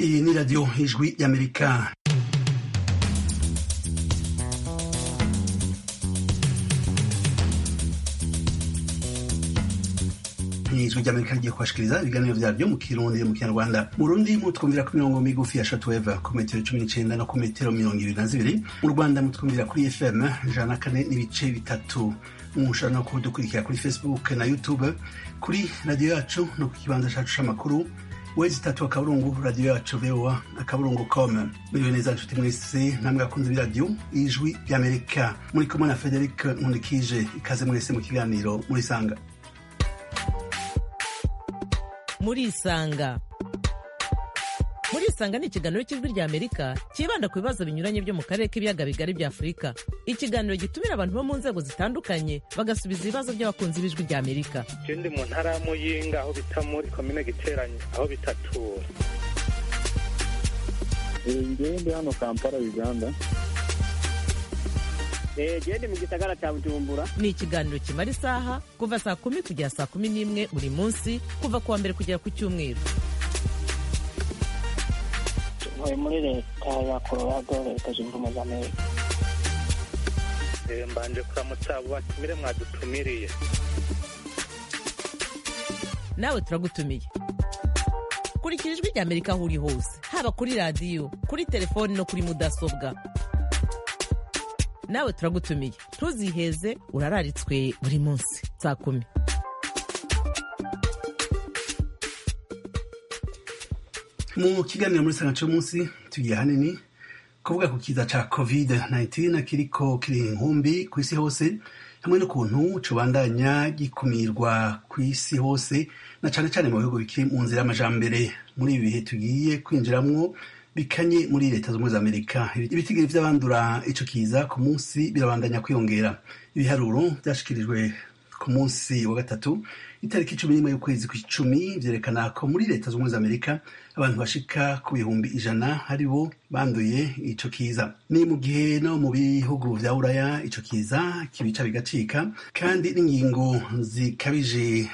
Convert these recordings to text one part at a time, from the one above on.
Iyi ni radiyo ijwi y'amerika ijwi ry'amerika rigiye kubashikiriza ibiganiro vyaryo mu kirundi mu kinyarwanda mu rundi mutwumvira ku mirongo migufi ya shortwave ku metero cumi n'icenda no ku metero mirongo ibiri na zibiri mu rwanda mutwumvira kuri fm ijana na kane n'ibice bitatu mushobora no kudukurikira kuri facebook na youtube kuri radiyo yacu no ku kibanza cacu c'amakuru wezi itatu akaburungu radiyo yacu voa akaburungu com muriwe neza nshuti mwese namwe akunze b'iradiyo ijwi ry'amerika muri kumwe na frederic nkundikije ikaze mwese mu kiganiro murisanga murisanga murisanga ni ikiganiro cy'ijwi rya amerika cyibanda ku bibazo binyuranye byo mu karere k'ibiyaga bigari bya afurika ikiganiro gitumira abantu bo mu nzego zitandukanye bagasubiza ibibazo by'abakunzi b'ijwi rya amerika ndi mu ntara ya muyinga aho bita muri komine giteranye aho bitatura ngewe ndi hano kampala uganda gende mu gisagara cya bujumbura ni ikiganiro kimara isaha kuva saa kumi kugera saa kumi n'imwe buri munsi kuva ku wa mbere kugera ku cyumweru ntuye muri leta ya colorado leta zunze ubumwe za amerika mbanje kuramutsa abo batumire mwadutumiriye nawe turagutumiye kurikira ijwi rya amerika aho uri hose haba kuri radiyo kuri telefoni no kuri mudasobwa nawe turagutumiye ntuziheze urararitswe buri munsi saa kumi mu kiganiro muri sanga cy'umunsi tugiye hanini kuvuga ku kiza ca covid 19 kiriko kiri inkumbi ku isi hose hamwe n'ukuntu cubandanya gikumirwa ku isi hose na cane cane mu bihugu bikiri mu nzira y'amajambere muri ibi bihe tugiye kwinjiramwo bikanye muri leta z'ubumwe za amerika ibitigiri vy'abandura ico kiza ku munsi birabandanya kwiyongera ibiharuro vyashikirijwe ku munsi wa gatatu itariki cumi n'imwe y'ukwezi kw'icumi vyerekana ko muri leta z'ubumwe za amerika abantu bashika ku bihumbi ijana ari bo banduye ico kiza ni mu gihe no mu bihugu vya buraya ico kiza kibica bigacika kandi n'ingingo zikabije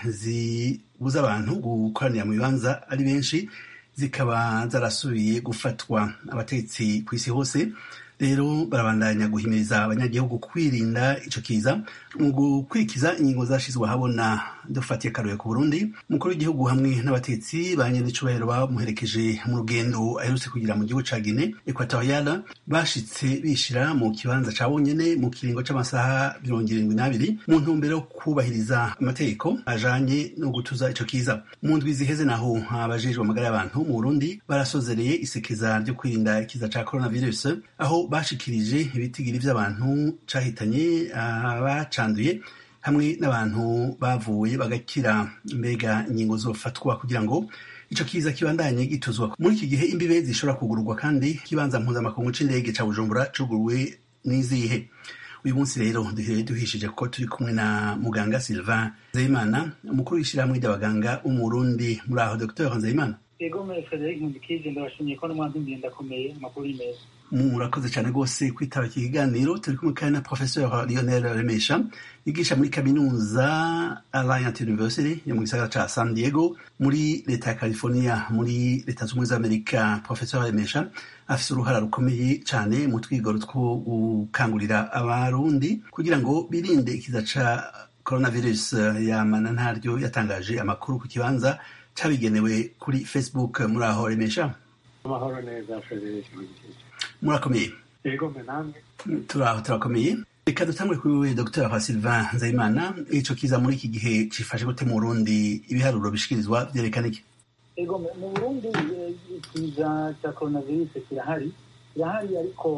zibuza abantu gukoranira mu bibanza ari benshi zikaba zarasubiye gufatwa abatetsi ku isi hose rero barabandanya guhimiriza abanyagihugu kwirinda ico kiza mu gukurikiza ingingo zashizwe ahabona dufatiye akaruye ku burundi umukuru w'igihugu hamwe n'abatetsi ba nyen'icubahiro bamuherekeje mu rugendo aherutse kugira mu gihugu ca gine ekwatoriyala bashitse bishira mu kibanza ca bonyene mu kiringo c'amasaha mirongo irindwi n'abiri mu ntumbero yo kubahiriza amategeko ajanye no gutuza ico kiza mu ndwi ziheze naho abajejwe amagara y'abantu mu burundi barasozereye isekeza ryo kwirinda ikiza ca coronavirus aho bashikirije ibitigiri vy'abantu cahitanye abacanduye hamwe n'abantu bavuye bagakira mbega ingingo zofatwa kugira ngo ico kiza kibandanye gituzwa muri iki gihe imbibe zishobora kugururwa kandi kibanza mpuzamakungu c'indege ca bujumbura cuguruwe n'izihe uyu munsi rero duhere duhishije ko turi kumwe na muganga sylvain nzeyimana umukuru w'ishirahamwe ry'abaganga w'umurundi muri aho dr nzeyimana ego muri frederic nkundikije ndabashimiye ko n'umwanzumviye ndakomeye amakuru y'imeza murakoze cyane rwose kwitaba iki kiganiro turi kumwe kandi na professeur lionel remesha yigisha muri kaminuza alliant university yo mu gisagara ca san diego muri leta ya california muri leta z'ubumwe z'amerika professeur remesha afise uruhara rukomeye cyane mu twigoro two gukangurira abarundi kugira ngo birinde ikiza ca coronavirus yamana ntaryo yatangaje amakuru ku kibanza cabigenewe kuri facebook muri aho remesha amahoro neza frederic murakomeye yego mbe namwe turaho turakomeye reka dutangure kuri wewe dr sylvain nzayimana ico kiza muri iki gihe cifashe gute mu burundi ibiharuro bishikirizwa vyerekana iki ego mu burundi ikiza cya coronavirus kirahari kirahari ariko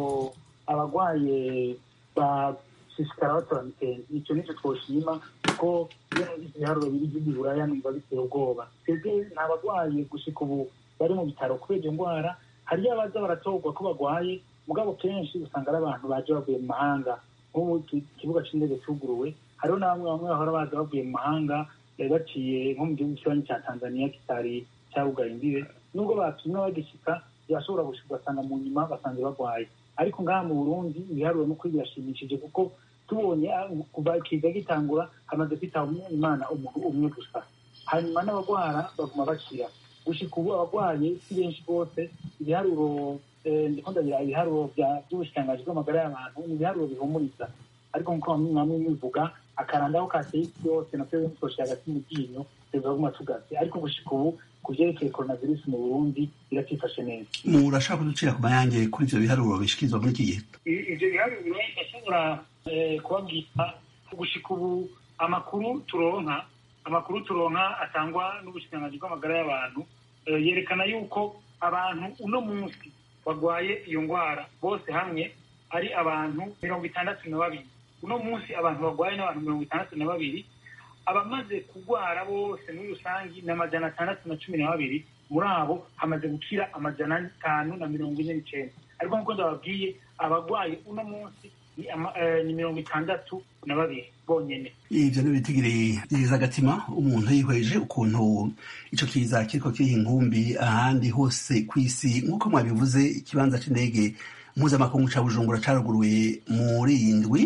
abagwaye bashishikara batora mitende ico nico twoshima kuko iyo ibiharuro biri vy'iburaya numva biteye ubwoba twebwe nta bagwaye gushika ubu bari mu bitaro kubera iyo ndwara hariyo abaza baratorwa ko bagwaye mugabo kenshi usanga ari abantu baje bavuye mu mahanga nk'ubu ikibuga c'indege cuguruwe hariho na bamwe bamwe bahora baza bavuye mu mahanga baciye nko mu gihugu kibanyi ca tanzania kitari cabugaye imbibe nubwo bapimwe bagishika birashobora gushika ugasanga mu nyuma basanze bagwaye ariko ngaha mu burundi ibiharuro n'ukuri birashimishije kuko tubonye kuva ikiza gitangura hamaze kwitaba imana umuntu umwe gusa hanyuma n'abagwara baguma bakira gushika ubu abagwaye si benshi rwose ibiharuro ndiko ndagira ibiharuro by'ubushikiranganji bw'amagara y'abantu ni ibiharuro bihumuriza ariko nkuko mwamwe mubivuga akarandaho kateye isi yose natwe twoshira hagati mu ryinyo tuzaguma tugaze ariko gushika ubu ku vyerekeye coronavirus mu burundi biratifashe neza murashaka kuducira ku mayange kuri ivyo biharuro bishikirizwa muri iki gihe ivyo biharuro ndashobora kubabwira gushika ubu amakuru turonka amakuru turonka atangwa n'ubushikiranganji bw'amagara y'abantu yerekana yuko abantu uno munsi barwaye iyo ndwara bose hamwe ari abantu mirongo itandatu na babiri uno munsi abantu barwaye n'abantu mirongo itandatu na babiri abamaze kurwara bose muri rusange ni amajana atandatu na cumi na babiri muri abo hamaze gukira amajana atanu na mirongo ine n'icenda ariko nk'uko ndababwiye abarwaye uno munsi ni mirongo itandatu na babiri bonyene ivyo n'ibitigiri byiza agatima umuntu yihweje ukuntu ico kiza kiriko kiriha inkumbi ahandi hose kw'isi nk'uko mwabivuze ikibanza c'indege mpuzamakungu ca bujumbura caruguruye muri iyi ndwi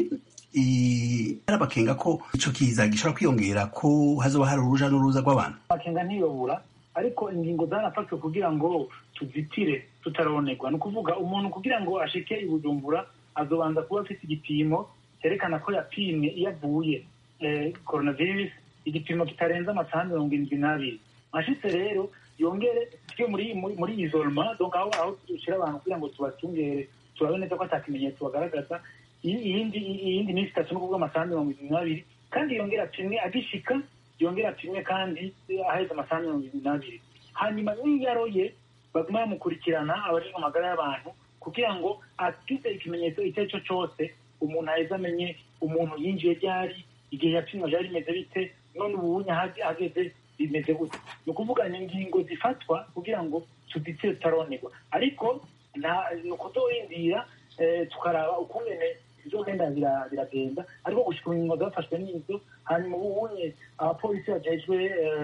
arabakenga ko ico kiza gishobora kwiyongera ko hazoba hari uruja n'uruza rw'abantu amakenga ntiyobura ariko ingingo zarafashwe kugira ngo tuzitire tutaronerwa ni ukuvuga umuntu kugira ngo ashike i bujumbura azobanza kuba afite igipimo cyerekana ko yapimwe iyo avuye coronavirus igipimo kitarenze amasaha mirongo irindwi n'abiri ashitse rero yongere tujye muri muri isolema donc aho aho dushyira abantu kugira ngo tubacungere turabe neza ko ata kimenyetso bagaragaza iyindi iyindi minsi itatu no kuvuga amasaha mirongo irindwi n'abiri kandi yongera apimwe agishika yongera apimwe kandi aheze amasaha mirongo irindwi n'abiri hanyuma n'iyo aroye baguma bamukurikirana abajejwe amagara y'abantu kugira ngo afite ikimenyetso icyo ari cyo cyose umuntu aheze amenye umuntu yinjiye ryari igihe yapimwa byari bimeze bite none ubunye ahageze bimeze gute ni ukuvuga ni ingingo zifatwa kugira ngo tuditire tutaronerwa ariko ni ukutorindira tukaraba ukungene bizogenda biragenda ariko gushika ingingo zafashwe n'izo hanyuma ubunye abapolisi bajejwe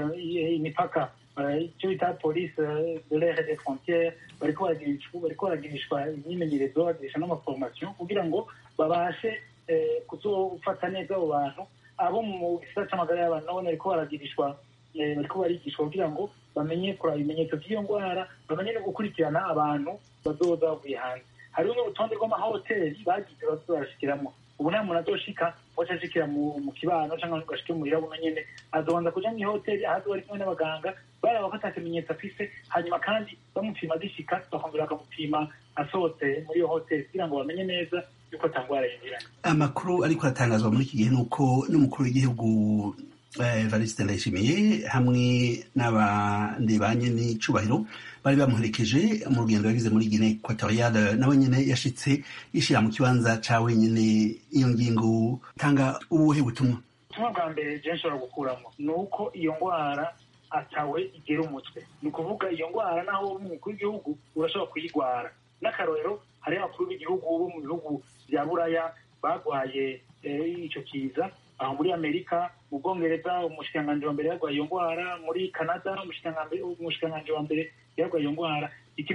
imipaka icyo bita polisi de l'air des frontières bariko baragirishwa imyimenyerezo bagirisha n'amaforomasiyo kugira ngo babashe kuzofata neza abo bantu abo mu gisata c'amagara y'abantu nabone bariko baragirishwa bariko barigishwa kugira ngo bamenye kuraba ibimenyetso by'iyo ndwara bamenye no gukurikirana abantu bazoza bavuye hanze hariho n'urutonde rw'amahoteli bagize bazoza barashikiramwo ubu nta muntu azoshika waca ashikira mu kibano cyangwa ngo ashike muhira buno nyene azobanza kuja mw'ihoteli aho azoba ari kumwe n'abaganga baraba ko ata kimenyetso afise hanyuma kandi bamupima agishika bakongera bakamupima asohotse muri iyo hoteli kugira ngo bamenye neza yuko ata ndwara yinjiranye amakuru ariko aratangazwa muri iki gihe ni uko n'umukuru w'igihugu evariste ndayishimiye hamwe n'abandi ba nyenicubahiro bari bamuherekeje mu rugendo yagize muri gine ekwatoriyale nawe nyine yashitse yishira mu kibanza ca wenyine iyo ngingo tanga ubuhe butumwa ubutumwa bwa mbere je nshobora gukuramo ni uko iyo ndwara atawe igera umutwe ni ukuvuga iyo ndwara naho umukuru w'igihugu urashobora kuyigwara n'akarorero hariho abakuru b'igihugu bo mu bihugu vya buraya bagwaye ico kiza aho muri amerika mu bwongereza umushikiranganji wa mbere yarwaye iyo ndwara muri canada umushikiranganji wa mbere yarwaye iyo ndwara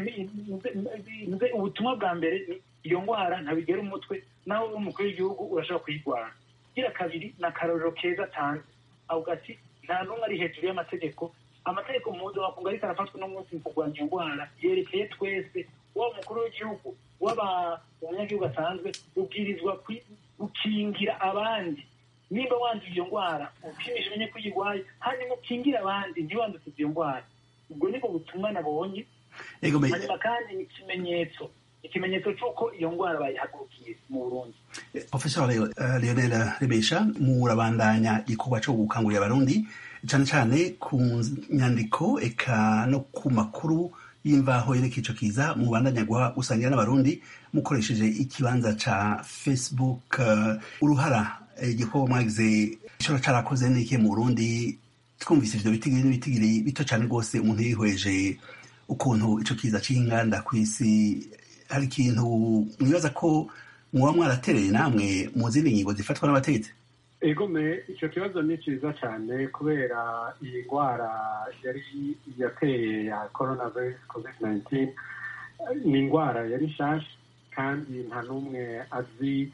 ubutumwa bwa mbere iyo ndwara ntabigera umutwe naho umukuru w'igihugu urashobora kuyirwara gira kabiri ni akarorero keza atanze avuga ati nta n'umwe ari hejuru y'amategeko amategeko mpuzamakungu ariko arafatwa n'umunsi mu kurwanya iyo ndwara yerekeye twese waba umukuru w'igihugu waba umunyagihugu asanzwe ubwirizwa gukingira abandi nimba wanduye iyo ndwara upimisha umenye ko uyirwaye hanyuma ukingire abandi ntiwanduze iyo ndwara ubwo nibwo butumwa nabonye hanyuma kandi ni ikimenyetso ikimenyetso cy'uko iyo ndwara bayihagurukiye mu burundi professor leonel rebesha murabandanya igikorwa cyo gukangurira abarundi cyane cyane ku nyandiko eka no ku makuru y'imvaho yereka ico kiza mubandanya gusangira n'abarundi mukoresheje ikibanza ca facebook uruhara igikorwa mwagize gishobora carakoze n'iki mu burundi twumvise ivyo bitigiri n'ibitigiri bito cane rwose umuntu yihweje ukuntu ico kiza c'inganda kw'isi hari ikintu mwibaza ko muba mwaratereye namwe mu zindi ngingo zifatwa n'abategetsi egome icyo kibazo ni cyiza cyane kubera iyi ndwara yari yateye ya coronavirus covid 19 ni indwara yari nshasha kandi nta n'umwe azi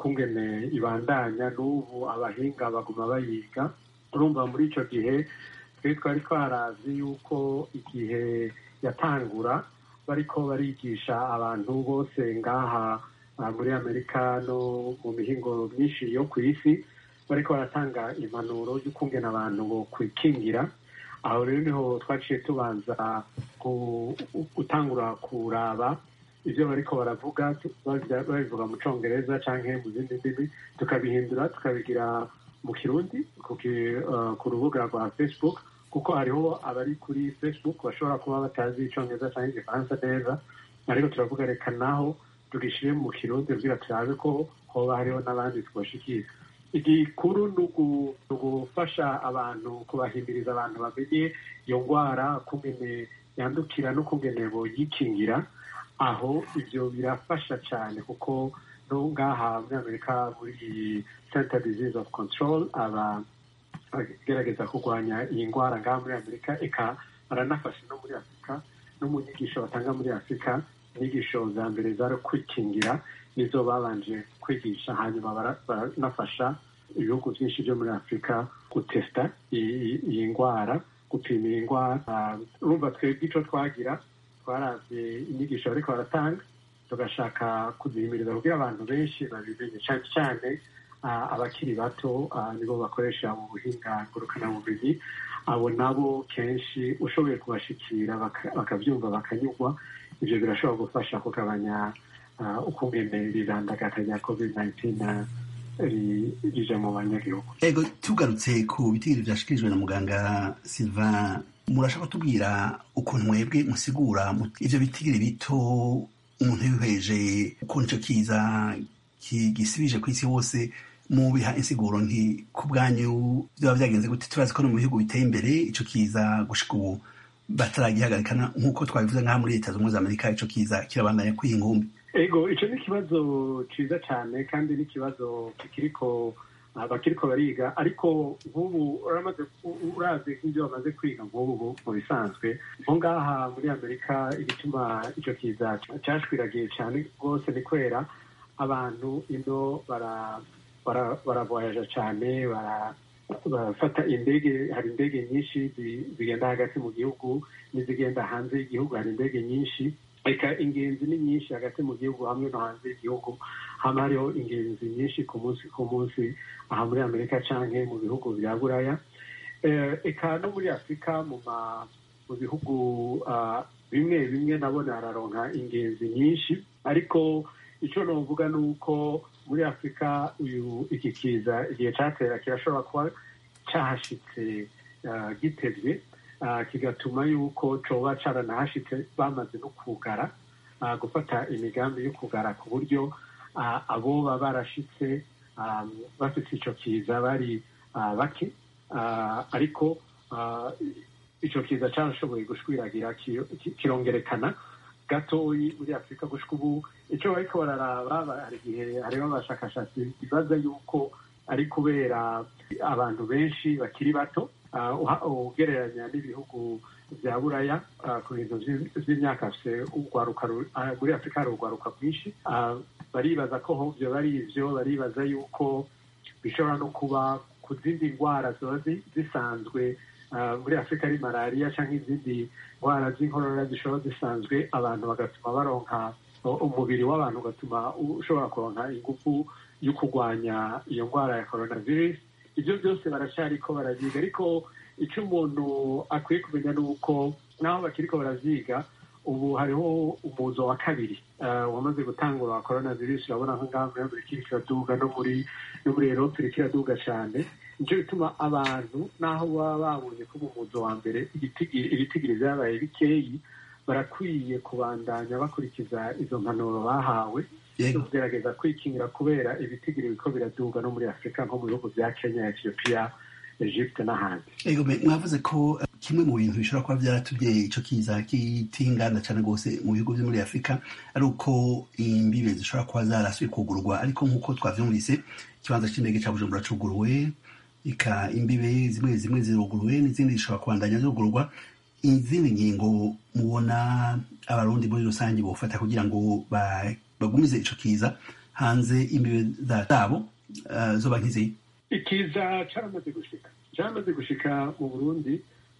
ukungene ibandanya n'ubu abahinga baguma bayiga urumva muri icyo gihe twe twari twarazi yuko igihe yatangura bariko barigisha abantu bose ngaha muri amerika no mu mihingo myinshi yo ku isi bariko baratanga impanuro y'ukungena abantu bo kwikingira aho rero niho twaciye tubanza gutangura kuraba ibyo bariko baravuga babivuga mu congereza canke mu zindi ndimi tukabihindura tukabigira mu kirundi ku rubuga rwa facebook kuko hariho abari kuri facebook bashobora kuba batazi icongereza canke igifaransa neza ariko turavuga reka naho tugishire mu kirundi kugira turabe ko hoba hariho n'abandi twoshikira igikuru ni ugufasha abantu kubahimiriza abantu bamenye iyo ndwara kungene yandukira no kungene boyikingira aho ibyo birafasha cyane kuko no ngaha muri amerika muri center disease of control aba agerageza kurwanya iyi ndwara ngaha muri amerika eka baranafasha no muri afurika no mu nyigisho batanga muri afurika inyigisho za mbere zari kwikingira nizo babanje kwigisha hanyuma baranafasha ibihugu byinshi byo muri afurika gutesita iyi ndwara gupima iyi ndwara urumva twebwe icyo twagira twaravye inyigisho bariko baratanga tugashaka kuzihimiriza kugira abantu benshi babimenye cyane cyane abakiri bato nibo bakoresha mu buhinga ngurukanabumenyi abo nabo kenshi ushoboye kubashikira bakabyumva bakanyurwa ibyo birashobora gufasha kugabanya ukungene rirandagata rya covid 19 rije mu banyagihugu ego tugarutse ku bitigiri vyashikirijwe na muganga sylvain murashaka kutubwira ukuntu mwebwe musigura ivyo bitigiri bito umuntu yihweje ukuntu ico kiza gisibije ku isi hose mubiha insiguro nti ku bwanyu vyoba vyagenze gute turazi ko no mu bihugu biteye imbere ico kiza gushika ubu bataragihagarikana nk'uko twabivuze nk'aha muri leta zunze amerika ico kiza kirabandanya kwiha ingumbi ego ico ni ikibazo ciza cane kandi n'ikibazo kikiriko bakiriko bariga ariko nk'ubu uramaze urazi nk'ibyo bamaze kwiga nk'ubu mu bisanzwe nko ngaha muri amerika igituma ico kiza cashwiragiye cane rwose ni kwera abantu ino baravoyaja cane barafata indege hari indege nyinshi zigenda hagati mu gihugu n'izigenda hanze y'igihugu hari indege nyinshi reka ingenzi ni nyinshi hagati mu gihugu hamwe no hanze y'igihugu hama hariho ingenzi nyinshi ku munsi ku munsi aha muri amerika canke mu bihugu bya buraya eka no muri afurika mu bihugu bimwe bimwe nabona hararonka ingenzi nyinshi ariko icyo novuga ni uko muri afurika uyu iki kiza igihe catera kirashobora kuba cahashitse gitevye kigatuma yuko coba caranahashitse bamaze no kugara gufata imigambi yo kugara ku buryo aboba barashitse bafite ico kiza bari bake ariko ico kiza carashoboye gushwiragira kirongerekana gatoyi muri afurika gushika ubu ico bariko bararaba hari igihe hariho abashakashatsi bibaza yuko ari kubera abantu benshi bakiri bato ugereranya n'ibihugu bya buraya ku bintu by'imyaka muri afurika hari urwaruka rwinshi baribaza ko hobyo bari ivyo baribaza yuko bishobora no kuba ku zindi ndwara ziba zisanzwe muri afurika ari malariya cyangwa izindi ndwara z'inkorora zishobora zisanzwe abantu bagatuma baronka umubiri w'abantu ugatuma ushobora kuronka ingufu yo kurwanya iyo ndwara ya coronavirus ibyo byose baracyariko baraziga ariko icyo umuntu akwiye kumenya ni uko naho bakiriko baraziga ubu hariho umuzo wa kabiri wamaze gutangura wa coronavirus urabona nko ngaha muri amerika iriko iraduga no muri no muri erope iriko iraduga cane nico bituma abantu naho baba babonye ko mu muzo wa mbere ibitigiri vyabaye bikeyi barakwiye kubandanya bakurikiza izo mpanuro bahawe zo kugerageza kwikingira kubera ibitigiri biriko biraduga no muri afurika nko mu bihugu vya kenya ethiopia egypte n'ahandi ego mwavuze ko kimwe mu bintu bishobora kuba vyaratumye ico kiza kitingana cane rwose mu bihugu vyo muri afurika ari uko imbibe zishobora kuba zarasuye kugurwa ariko nk'uko twavyumvise ikibanza c'indege ca bujumbura cuguruwe ika imbibe zimwe zimwe ziruguruwe n'izindi zishobora kubandanya zugururwa izindi ngingo mubona abarundi muri rusange bofata kugira ngo bagumize ico kiza hanze imbibe zabo zoba nk'izi ikiza caramaze gushika caramaze gushika mu burundi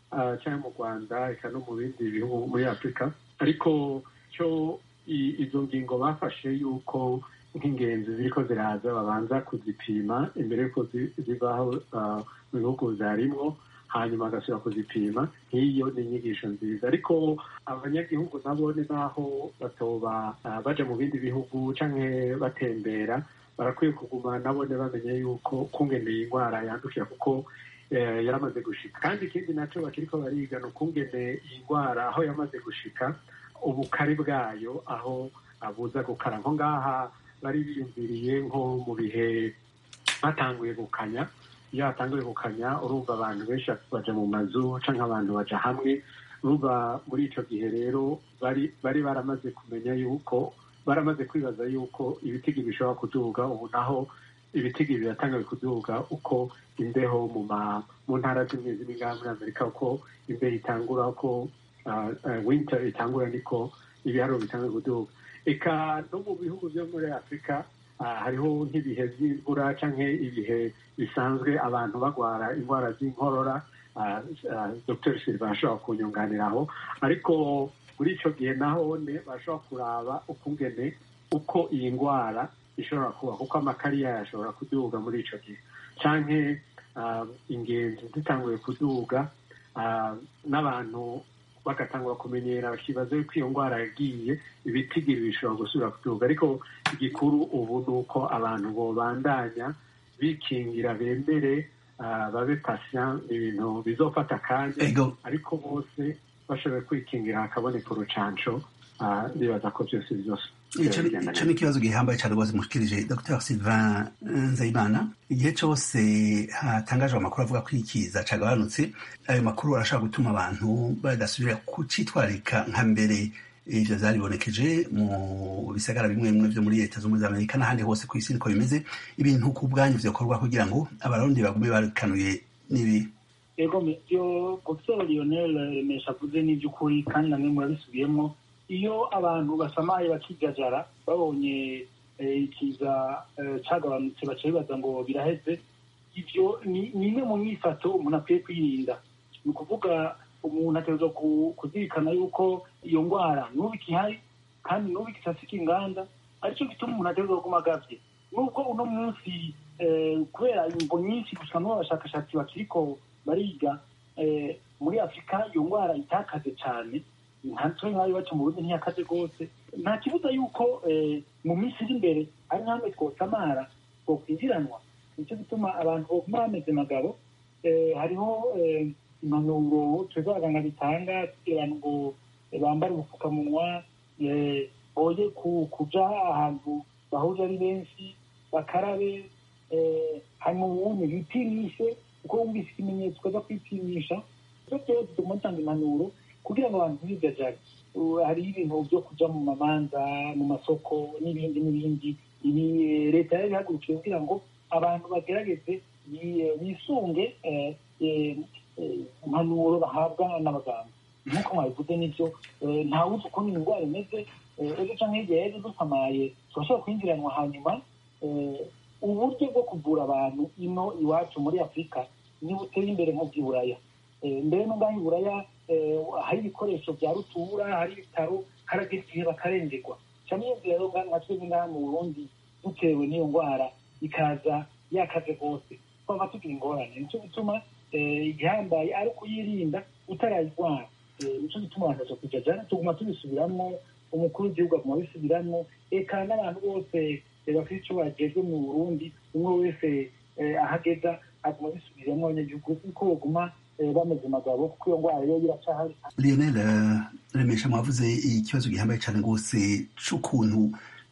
ah, cyangwa mu rwanda eka no mu bindi bihugu muri afurika ariko cyo i- izo ngingo bafashe yuko nk'ingenzi ziriko ziraza babanza kuzipima imbere yuko zi- zivaho ah, mu bihugu zarimwo hanyuma bagasubira kuzipima nk'iyo ni inyigisho nziza ariko abanyagihugu nabo ni naho batoba ah, baja mu bindi bihugu canke batembera barakwiye kuguma nabone bamenye yuko kungene iyi ndwara yandukira kuko eh, yaramaze gushika kandi ikindi naco bakiriko bariga ni ukungene iyi ndwara aho yamaze gushika ubukari bwayo aho abuza gukara nko ngaha bari biyumviriye nko mu bihe batanguye gukanya iyo hatanguye gukanya urumva abantu benshi baja mu mazu canke abantu baja hamwe urumva muri ico gihe rero bari bari baramaze kumenya yuko baramaze kwibaza yuko ibitigi bishobora kuduga ubu naho ibitigi biratangaye kuduga uko imbeho mu ma mu ntara zimwe zimwe ngaha muri amerika uko imbeho itangura uko uh, uh, winter itangura niko ibiharuro bitangaye kuduga eka no mu bihugu byo muri afurika ah, hariho nk'ibihe by'imvura canke ibihe bisanzwe abantu bagwara indwara z'inkorora ah, ah, dr silva ashobora kunyunganiraho ariko muri ico gihe nahone bashobora kuraba ukungene uko iyi ndwara ishobora kuba kuko amakari yayo ashobora kuduga muri ico gihe canke ah, ingenzi zitanguye kuduga ah, n'abantu bagatangura kumenyera bakibaza yuko iyo ndwara yagiye ibitigiri bishobora gusubira kuduga ariko igikuru ubu ni uko abantu bobandanya bikingira bemere ah, babe patient ibintu bizofata akanya ego ariko bose bashoboye kwikingira hakaboneka urucanco ah, bibaza ko byose bizose ico ni- ico ni ikibazo gihambaye cyane rwose mushikirije dr sylvain nzayimana igihe cyose hatangajwe amakuru avuga ko ikiza cagabanutse ayo makuru arashobora gutuma abantu badasubira kucitwarika nka mbere ivyo vyaribonekeje mu bisagara bimwe bimwe vyo muri leta z'ubumwe za amerika n'ahandi hose ku isi niko bimeze ibintu ku bwanyu vyokorwa kugira ngo abarundi bagume barikanuye n'ibi ego byo professeur lionel remesha avuze n'iby'ukuri kandi namwe murabisubiyemo iyo abantu basamaye bakigajara babonye eh, ikiza eh, cagabanutse baca bibaza ngo biraheze ivyo ni ni imwe mu myifato umuntu akwiye kwirinda ni ukuvuga umuntu ategerezwa ku- kuzirikana yuko iyo ndwara n'ubu ikihari kandi n'ubu ikisasika inganda aricyo gituma umuntu ategerezwa kuguma agavye nubwo uno munsi eh, kubera imvo nyinshi gusa n'ubu abashakashatsi bakiriko bariga eh, muri afurika iyo ndwara itakaze cyane ntatwe nk'ayo baca mu burundi ntiyakaze rwose nta kibuza yuko eh, mu minsi iri imbere ari nk'amwe twosamara twokwinjiranwa nicyo gituma abantu boguma bameze magabo eh, hariho eh, impanuro twebwe abaganga bitanga kugira ngo eh, bambare ubupfukamunwa eh, boye ku- kuja ahantu bahuje ari benshi bakarabe eh, hanyuma ubundi bipimishe kuko wumvise ikimenyetso ukaza kwipimisha ibyo byose tuguma dutanga impanuro kugira ngo abantu ntibigajare Uh, hariho ibintu byo kuja mu mamanza mu masoko n'ibindi n'ibindi ibi eh, leta yari ihagurukiye kugira ngo abantu bagerageze bi- bisunge eh, eh, eh, impanuro bahabwa n'abaganga nk'uko mwabivuze n'ibyo eh, ntawuzi ukuntu iyi ndwara imeze eh, ejo canke hirya y'ejo dusamaye turashobora kwinjiranwa hanyuma eh, uburyo bwo kuvura abantu ino iwacu muri afurika niba uteye imbere nk'ubw'iburaya Eh, mbere no ngaho iburaya eh, hari ibikoresho bya rutura hari ibitaro harageze igihe bakarengerwa cyane iyo nzira rero nga- nka twebwe ngaha mu burundi dutewe n'iyo ndwara ikaza yakaze rwose twaba tugira ingorane nicyo gituma eh, igihambaye ari ukuyirinda utarayirwara Eh, nicyo gituma abantu baza kujajana tuguma tubisubiramwo umukuru w'igihugu aguma abisubiramwo eka n'abantu bose eh, bafite icyo bagejwe mu burundi umwe wese eh, ahageza aguma abisubiramwo abanyagihugu kuko baguma eh, bameze magabo kuko iyo ndwara rero iracahari lionel eh, remesha mwavuze ikibazo gihambaye cyane rwose c'ukuntu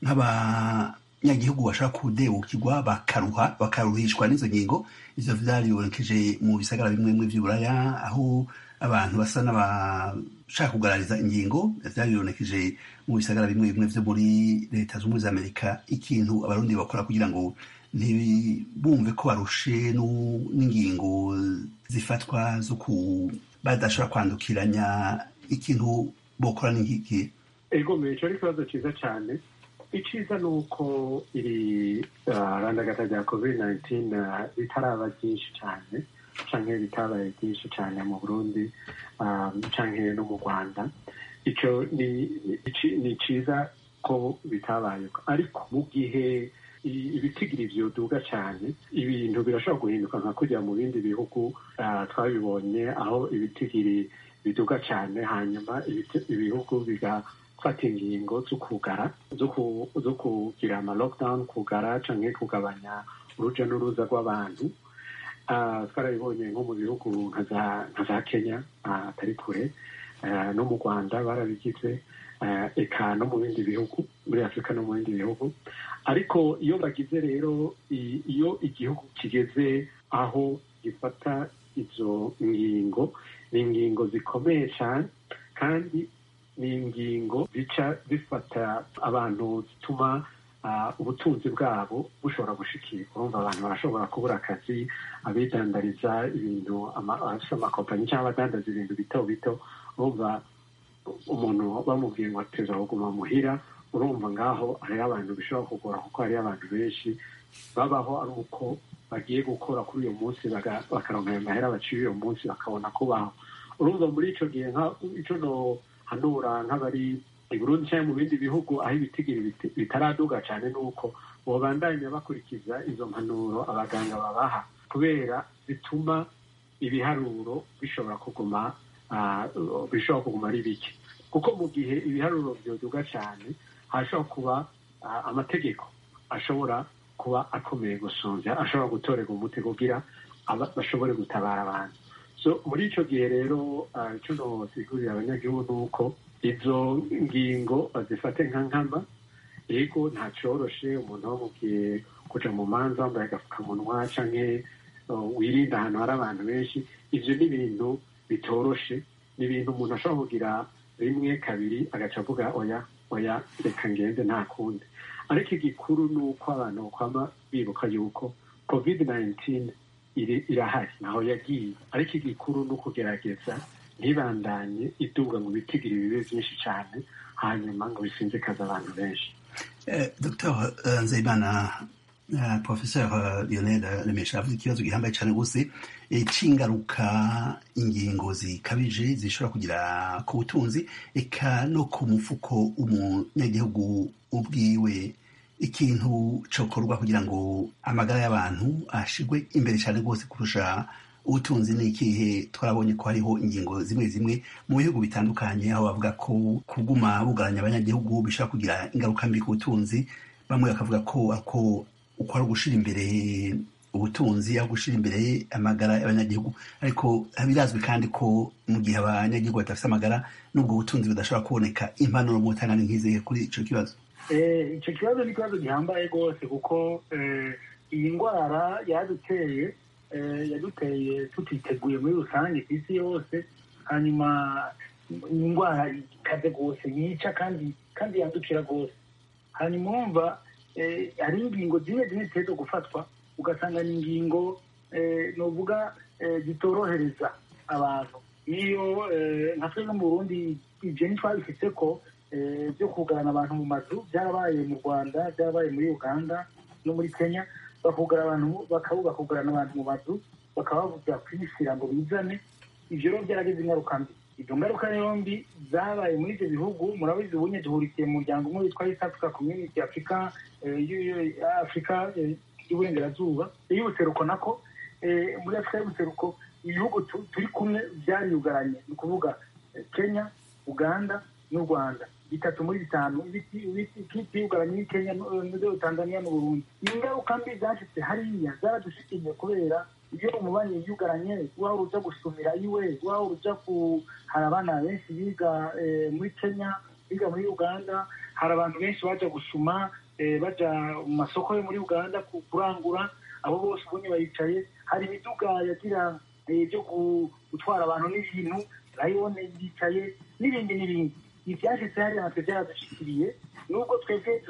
nk'abanyagihugu bashobora kudebukirwa bakaruha bakaruhishwa n'izo ngingo ivyo vyaribonekeje mu bisagara bimwe bimwe vy'uburaya aho abantu basa n'abashaka kugarariza ingingo vyaribonekeje mu bisagara bimwe bimwe vyo muri leta z'ubumwe za amerika ikintu abarundi bakora kugira ngo ntibumve ko barushe nu- n'ingingo zifatwa zo ku badashobora kwandukiranya ikintu bokora n'iki ego mbere icyo ari ikibazo cyiza cyane icyiza ni uko iri ah, randagata rya covid 19 ah, ritaraba ryinshi cyane canke bitabaye byinshi cyane mu burundi canke no mu rwanda icyo ni cyiza ko bitabaye ariko mu gihe ibitigiri byoduga cyane ibintu birashobora guhinduka nka kujya mu bindi bihugu twabibonye aho ibitigiri biduga cyane hanyuma ibihugu bigafata ingingo zo kugara zo kugira ama lockdown kugara cyangwa kugabanya urujya n'uruza rw'abantu twarabibonye nko mu bihugu nka za kenya atari kure no mu rwanda barabigize eka no mu bindi bihugu muri afurika no mu bindi bihugu ariko iyo bagize rero iyo igihugu kigeze aho gifata izo ngingo ni ingingo zikomeye cyane kandi ni ingingo zica zifata abantu zituma ubutunzi bwabo bushobora gushikirwa urumva abantu barashobora kubura akazi abidandariza ibintu abafite amakompanyi cyangwa abadandaza ibintu bito bito urumva umuntu bamubwiye ngo ateza kuguma muhira urumva ngaho hariho abantu bishobora kugora kuko hariho abantu benshi babaho ari uko bagiye gukora kuri uyu munsi bakaronka ayo mahera baciye uyu munsi bakabona kubaho urumva muri icyo gihe icyo no hanura nk'abari i Burundi cyangwa mu bindi bihugu aho ibitigiri bitaraduga cyane ni uko babandanya bakurikiza izo mpanuro abaganga babaha kubera bituma ibiharuro bishobora kuguma bishobora kuguma ari bike kuko mu gihe ibiharuro byoduga cyane hashobora kuba amategeko ashobora kuba akomeye gusonza ashobora gutorerwa umuti kugira bashobore gutabara abantu so muri icyo gihe rero icyo nosigurira abanyagihugu ni uko izo ngingo bazifate nka nkama yego nta cyoroshe umuntu bamubwiye kuja mu manza wambaye agapfukamunwa canke wirinda ahantu hari abantu benshi ivyo ni ibintu bitoroshe ni ibintu umuntu ashobora kugira rimwe kabiri agaca avuga oya oya reka ngende nta kundi ariko igikuru ni uko abantu bakwama bibuka yuko covid 19 irahari naho yagiye ariko igikuru ni ukugerageza ntibandanye iduga ngo bitigire bibe byinshi cyane hanyuma ngo bisinzikaze abantu benshi dr nzeyimana professeur lionel remesha avuze ikibazo gihambaye cyane rwose cy'ingaruka ingingo zikabije zishobora kugira ku butunzi eka no ku mufuko umunyagihugu ubwiwe ikintu cokorwa kugira ngo amagara y'abantu ashigwe imbere cyane rwose kurusha ubutunzi ni ikihe twarabonye ko hariho ingingo zimwe zimwe mu bihugu bitandukanye aho bavuga ko kuguma bugaranya abanyagihugu bishobora kugira ingaruka mbi ku butunzi bamwe bakavuga ko ako uko ari ugushira imbere ubutunzi aho gushira imbere amagara y'abanyagihugu ariko birazwi kandi ko mu gihe abanyagihugu badafite amagara n'ubwo butunzi budashobora kuboneka impanuro mu butangane nk'izihe kuri ico kibazo icyo kibazo ni ikibazo gihambaye rwose kuko iyi ndwara yaduteye yaduteye tutiteguye muri rusange ku isi yose hanyuma ni indwara ikaze rwose yica kandi kandi yandukira rwose hanyuma wumva hari ingingo zimwe zimwe ziteza gufatwa ugasanga ni ingingo nuvuga zitorohereza abantu iyo nka twe no mu burundi ibyo ntitwabifite ko byo kugarana abantu mu mazu byarabaye mu rwanda byarabaye muri uganda no muri kenya bakugara abantu bakugarana abantu mu mazu bakaba bavuga kwishyira ngo bizane ibyo rero byaragize ingaruka mbi izo ngaruka rero mbi zabaye muri ibyo bihugu murabizi ubunye duhurikiye mu muryango umwe witwa east africa community afurika afurika y'uburengerazuba y'ubuseruko nako muri afurika y'ubuseruko ibihugu turi kumwe byariyugaranye ni ukuvuga kenya uganda n'u rwanda bitatu muri bitanu byugaranye ni kenya tanzania n'uburundi ingaruka mbi zashyitse hariya zaradushikiye kubera iyo umubanyi yiyugaranye waba uruja gusumira iwe waba uruja ku hari abana benshi biga muri kenya biga muri uganda hari abantu benshi baja gusuma baja mu masoko yo muri uganda kurangura abo bose ubonye bayicaye hari imiduga yagira byo gutwara abantu n'ibintu rayone yicaye n'ibindi n'ibindi ibyashyitse hariya natwe byaradushikiriye nubwo twebwe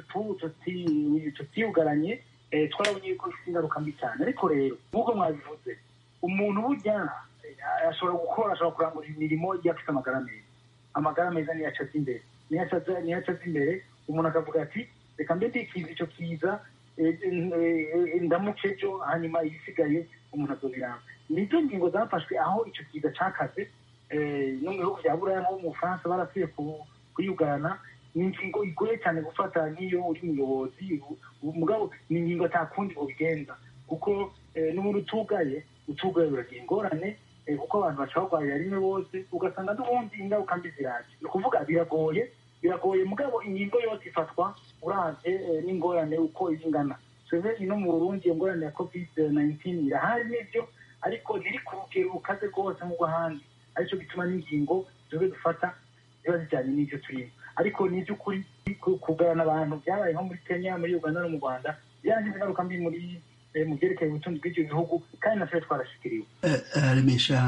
tutiyugaranye twarabonye yuko bifite ingaruka mbi cyane ariko rero nk'uko mwabivuze umuntu burya ashobora gukora ashobora kurangura imirimo iyo afite amagara meza amagara meza niyo acaza imbere niyo acaza imbere umuntu akavuga ati reka mbe ndikiza icyo kiza ndamuke ejo hanyuma ibisigaye umuntu azobiranga nizo ngingo zafashwe aho icyo kiza cakaze no mu bihugu bya buraya nko mu bufaransa barapfuye kuyugana ni ingingo igoye cyane gufata nk'iyo uri umuyobozi mugabo ni ingingo atakundi ubigenza kuko n'ubundi utugaye utugaye uragira ingorane kuko abantu baca barwarira rimwe bose ugasanga n'ubundi ingaruka mbi ziraje ni ukuvuga biragoye biragoye mugabo ingingo yose ifatwa uravye n'ingorane uko ingana twebwe no mu burundi iyo ngorane ya covid 19 irahari n'ivyo ariko ntiri ku rugero rukaze rwose nk'ubwo ahandi aricyo gituma n'ingingo twebwe dufata ziba zijyanye n'ivyo turimo ariko ni iby'ukuri kugarana abantu byabaye nko muri kenya muri uganda no mu rwanda byarangiza ingaruka mbi muri mu byerekeye ubutunzi bw'ibyo bihugu kandi natwe twarashikiriwe remesha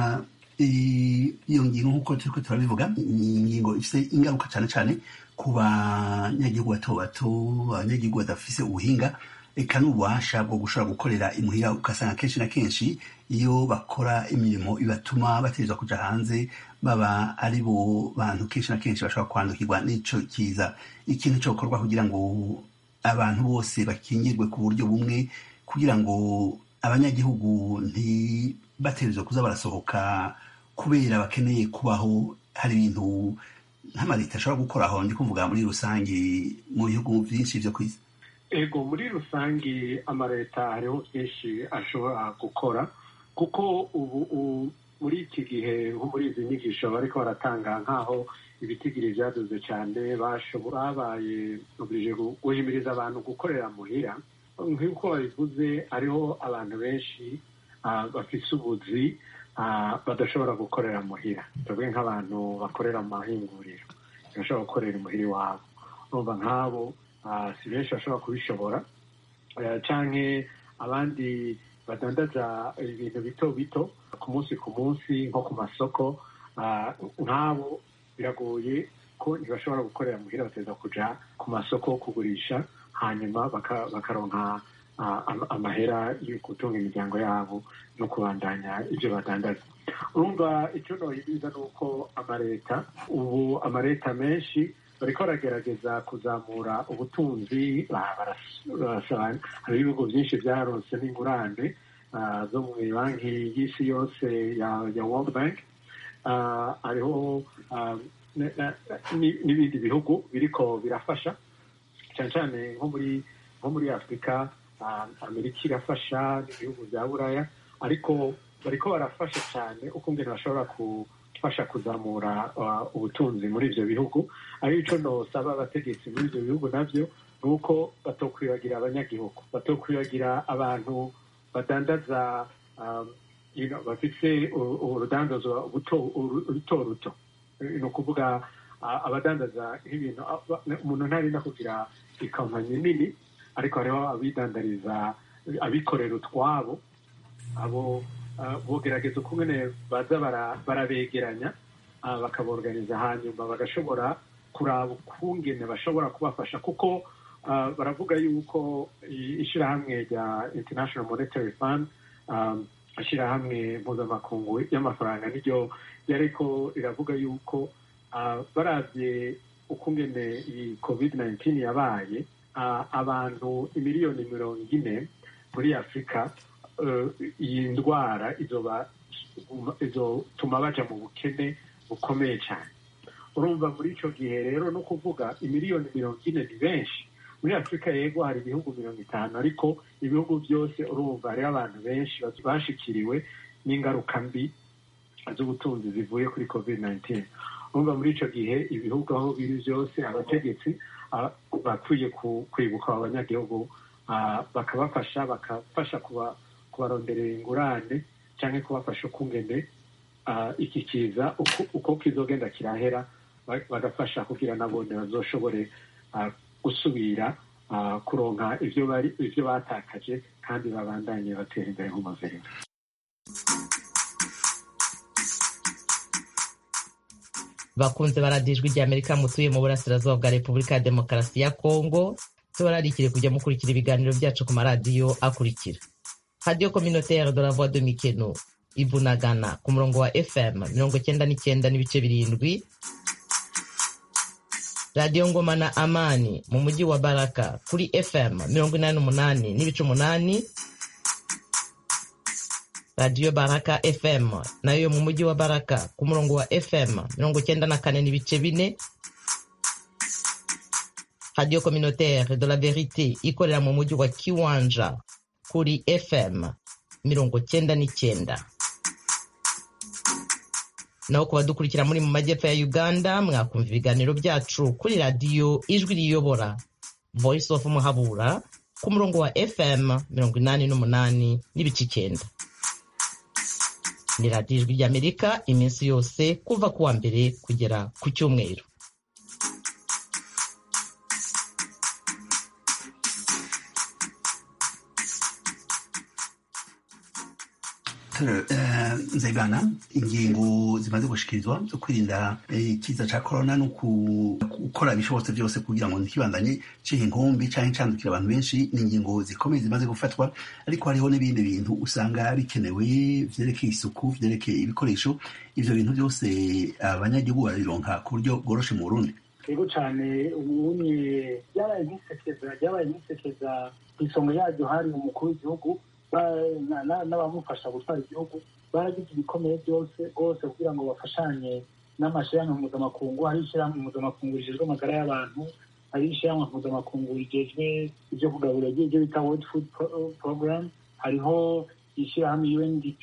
iyo ngingo nk'uko turiko turabivuga ni ingingo ifite ingaruka cyane cyane ku banyagihugu bato bato abanyagihugu badafise ubuhinga eka n'ububasha bwo gushobora gukorera imuhira ugasanga kenshi na kenshi iyo bakora imirimo ibatuma bategerezwa kuja hanze baba ari bo bantu kenshi na kenshi bashobora kwandukirwa n'ico kiza ikintu cokorwa kugira ngo abantu bose bakingirwe ku buryo bumwe kugira ngo abanyagihugu ntibategerezwe kuza barasohoka kubera bakeneye kubaho hari ibintu nk'amaleta ashobora gukora aho ndi kuvuga muri rusange mu bihugu byinshi vyo kw'isi ego muri rusange amaleta hariho byinshi ashobora gukora kuko ubu muri iki gihe nko muri izi nyigisho bariko baratanga nk'aho ibitigiri vyaduze cyane babaye oblige guhimiriza abantu gukorera muhira nk'uko babivuze hariho abantu benshi bafise ubuzi badashobora gukorera muhira tuvuge nk'abantu bakorera mu mahinguriro ntibashobora gukorera imuhira iwabo urumva nk'abo si benshi bashobora kubishobora canke abandi badandaza ibintu bito bito ku munsi ku munsi nko ku masoko nk'abo biragoye ko ntibashobora gukorera muhira bateza kuja ku masoko kugurisha hanyuma bakaronka amahera yo gutunga imiryango yabo no kubandanya ibyo badandaza urumva icyo nohiriza ni uko amaleta ubu amaleta menshi bariko baragerageza kuzamura ubutunzi hari ibihugu byinshi byaronse n'ingurane zo mu banki y'isi yose ya world bank hariho n'ibindi bihugu biriko birafasha cyane cyane nko muri nko muri afurika amerika irafasha n'ibihugu bya buraya ariko bariko barafasha cyane uko ngene bashobora gufasha kuzamura ubutunzi muri ibyo bihugu ari ico nosaba abategetsi muri ibyo bihugu navyo ni uko batokwibagira abanyagihugu batokwibagira abantu badandaza bafite urudandazwa ruto ruto ni ukuvuga abadandaza nk'ibintu umuntu ntarinda kugira ikampanyi nini ariko hariho abidandariza abikorera utwabo abo bogerageza uko nyine baza barabegeranya bakaborganiza hanyuma bagashobora kuraba ukungene bashobora kubafasha kuko baravuga yuko ishyirahamwe rya international monetary fund ishyirahamwe mpuzamakungu y'amafaranga niryo yariko riravuga yuko barabye ukungene iyi covid 19 yabaye abantu imiliyoni mirongo ine muri afurika iyi ndwara izotuma baja mu bukene bukomeye cyane urumva muri icyo gihe rero no kuvuga imiliyoni mirongo ine ni benshi muri afurika yego hari ibihugu mirongo itanu ariko ibihugu byose urumva hariho abantu benshi bashikiriwe n'ingaruka mbi z'ubutunzi zivuye kuri covid 19 urumva muri icyo gihe ibihugu aho biri byose abategetsi bakwiye kwibuka abanyagihugu bakabafasha bakafasha kubaronderera ingurane cyangwa kubafasha ukungene iki kiza uko kizogenda kirahera bagafasha kugira nabone bazoshobore gusubira kuronka ibyo batakaje kandi babandanye batera imbere nk'umuverinoma bakunze baradijwe rya amerika mutuye mu burasirazuba bwa repubulika ya demokarasi ya kongo tubararikire kujya mukurikira ibiganiro byacu ku maradiyo akurikira radiyo communautaire de la voix de mikeno ibunagana ku murongo wa fm mirongo cyenda n'icyenda n'ibice birindwi radiyo ngoma na amani mu mujyi wa baraka kuri fm mirongo inani n'umunani n'ibice umunani radiyo baraka fm nayo yo mu mujyi wa baraka ku murongo wa fm mirongo cyenda na kane n'ibice bine radiyo communautaire de la verite ikorera mu mujyi wa kiwanja kuri fm mirongo cyenda n'icyenda naho ku badukurikira muri mu majyepfo ya uganda mwakumva ibiganiro byacu kuri radiyo ijwi riyobora voice of muhabura ku murongo wa fm mirongo inani n'umunani n'ibice icyenda ni radiyo ijwi ry'amerika iminsi yose kuva ku wa mbere kugera ku cyumweru nzegana ingingo zimaze gushikirizwa zo kwirinda ikiza cya korona no gukora ibishobotse byose kugira ngo ntikibandanye cihe inkumbi cyangwa icandukira abantu benshi ni ingingo zikomeye zimaze gufatwa ariko hariho n'ibindi bintu usanga bikenewe vyerekeye isuku vyerekeye ibikoresho ivyo bintu byose abanyagihugu barabironka ku buryo bworoshe mu burundi yego cyane ubunye byabaye nk'isekeza byabaye nk'isekeza ku isonga yaryo hari umukuru w'igihugu n'abamufasha gutwara igihugu baragize ibikomeye byose rwose kugira ngo bafashanye n'amashyirahamwe mpuzamakungu hari ishyirahamwe mpuzamakungu rijejwe amagara y'abantu hari ishyirahamwe mpuzamakungu rigejwe ibyo kugaburira ibyo bita world food program hariho ishyirahamwe undp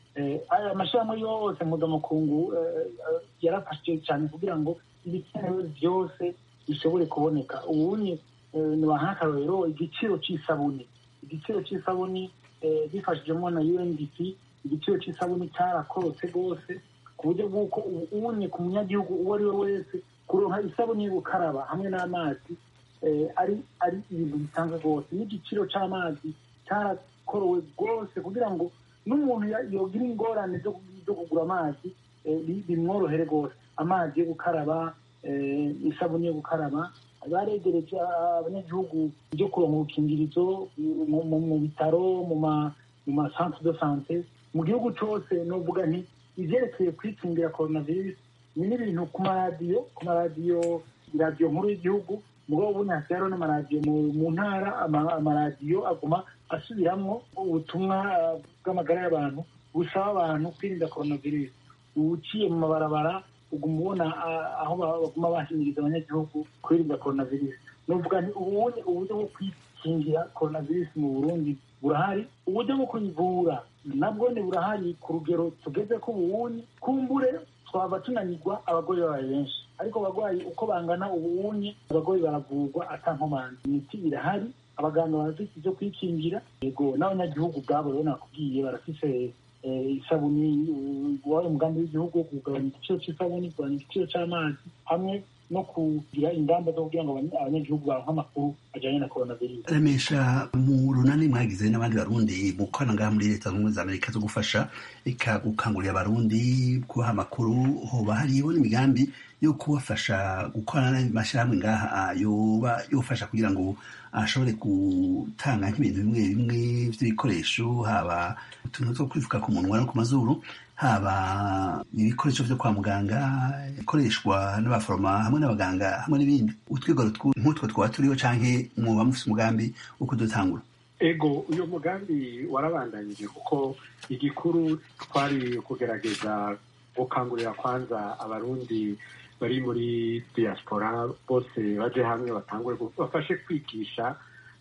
aya mashyirahamwe yose mpuzamakungu yarafashije cyane kugira ngo ibikenewe byose bishobore kuboneka ubunye nibaha akarorero igiciro cy'isabuni igiciro cy'isabuni bifashijemo na undp igiciro cy'isabuni cyarakorotse rwose ku buryo bw'uko ubunye ku munyagihugu uwo ari we wese kuronka isabuni yo gukaraba hamwe n'amazi ari ari ibintu bisanzwe rwose n'igiciro cy'amazi cyarakorowe rwose kugira ngo n'umuntu yogira ingorane zo kugura amazi bimworohere rwose amazi yo gukaraba isabuni yo gukaraba baregereje abanyagihugu byo kuronka ubukingirizo mu bitaro mu ma centre de sante mu gihugu cyose novuga nti ivyerekeye kwikingira coronavirus ni n'ibintu ku maradiyo ku maradiyo iradiyo nkuru y'igihugu mugabo ubundi hasigaye hariho n'amaradiyo mu ntara amaradiyo aguma asubiramwo ubutumwa bw'amagara y'abantu busaba abantu kwirinda coronavirus uciye mu mabarabara uguma ubona aho baguma bahimiriza abanyagihugu kwirinda coronavirus novuga nti ubundi uburyo bwo kwikingira coronavirus mu burundi burahari uburyo bwo kuyivura nabwo ni burahari ku rugero tugeze ko ubuwunyi kumbure twaba tunanirwa abagoyi babaye benshi ariko abarwayi uko bangana ubuwunyi abagoyi baravurwa atankomanzi imiti irahari abaganga barafite ibyo kwikingira yego n'abanyagihugu ubwabo rero nakubwiye barafise isabuni wabaye umugambi w'igihugu wo kugabanya igiciro cy'isabuni kugabanya igiciro cy'amazi hamwe no kugira ingamba zo kugira ngo abanyagihugu baronke amakuru ajyanye na coronavirus remesha mu runani mwagize n'abandi barundi mu korana ngaha muri leta zunze ubumwe za amerika zo gufasha ika gukangurira abarundi kubaha amakuru hoba hariho n'imigambi yo kubafasha gukorana n'amashyirahamwe ngaha yoba yofasha kugira ngo ashobore gutanga nk'ibintu bimwe bimwe by'ibikoresho haba utuntu two kwifuka ku munwa no ku mazuru haba ibikoresho byo kwa muganga ikoreshwa n'abaforoma hamwe n'abaganga hamwe n'ibindi utwigoro nk'utwo twaba turiho canke mwoba mufise umugambi wo kudutangura ego uyu mugambi warabandanyije kuko igikuru twari kugerageza gukangurira kwanza abarundi bari muri diaspora bose baje hamwe batangure bafashe kwigisha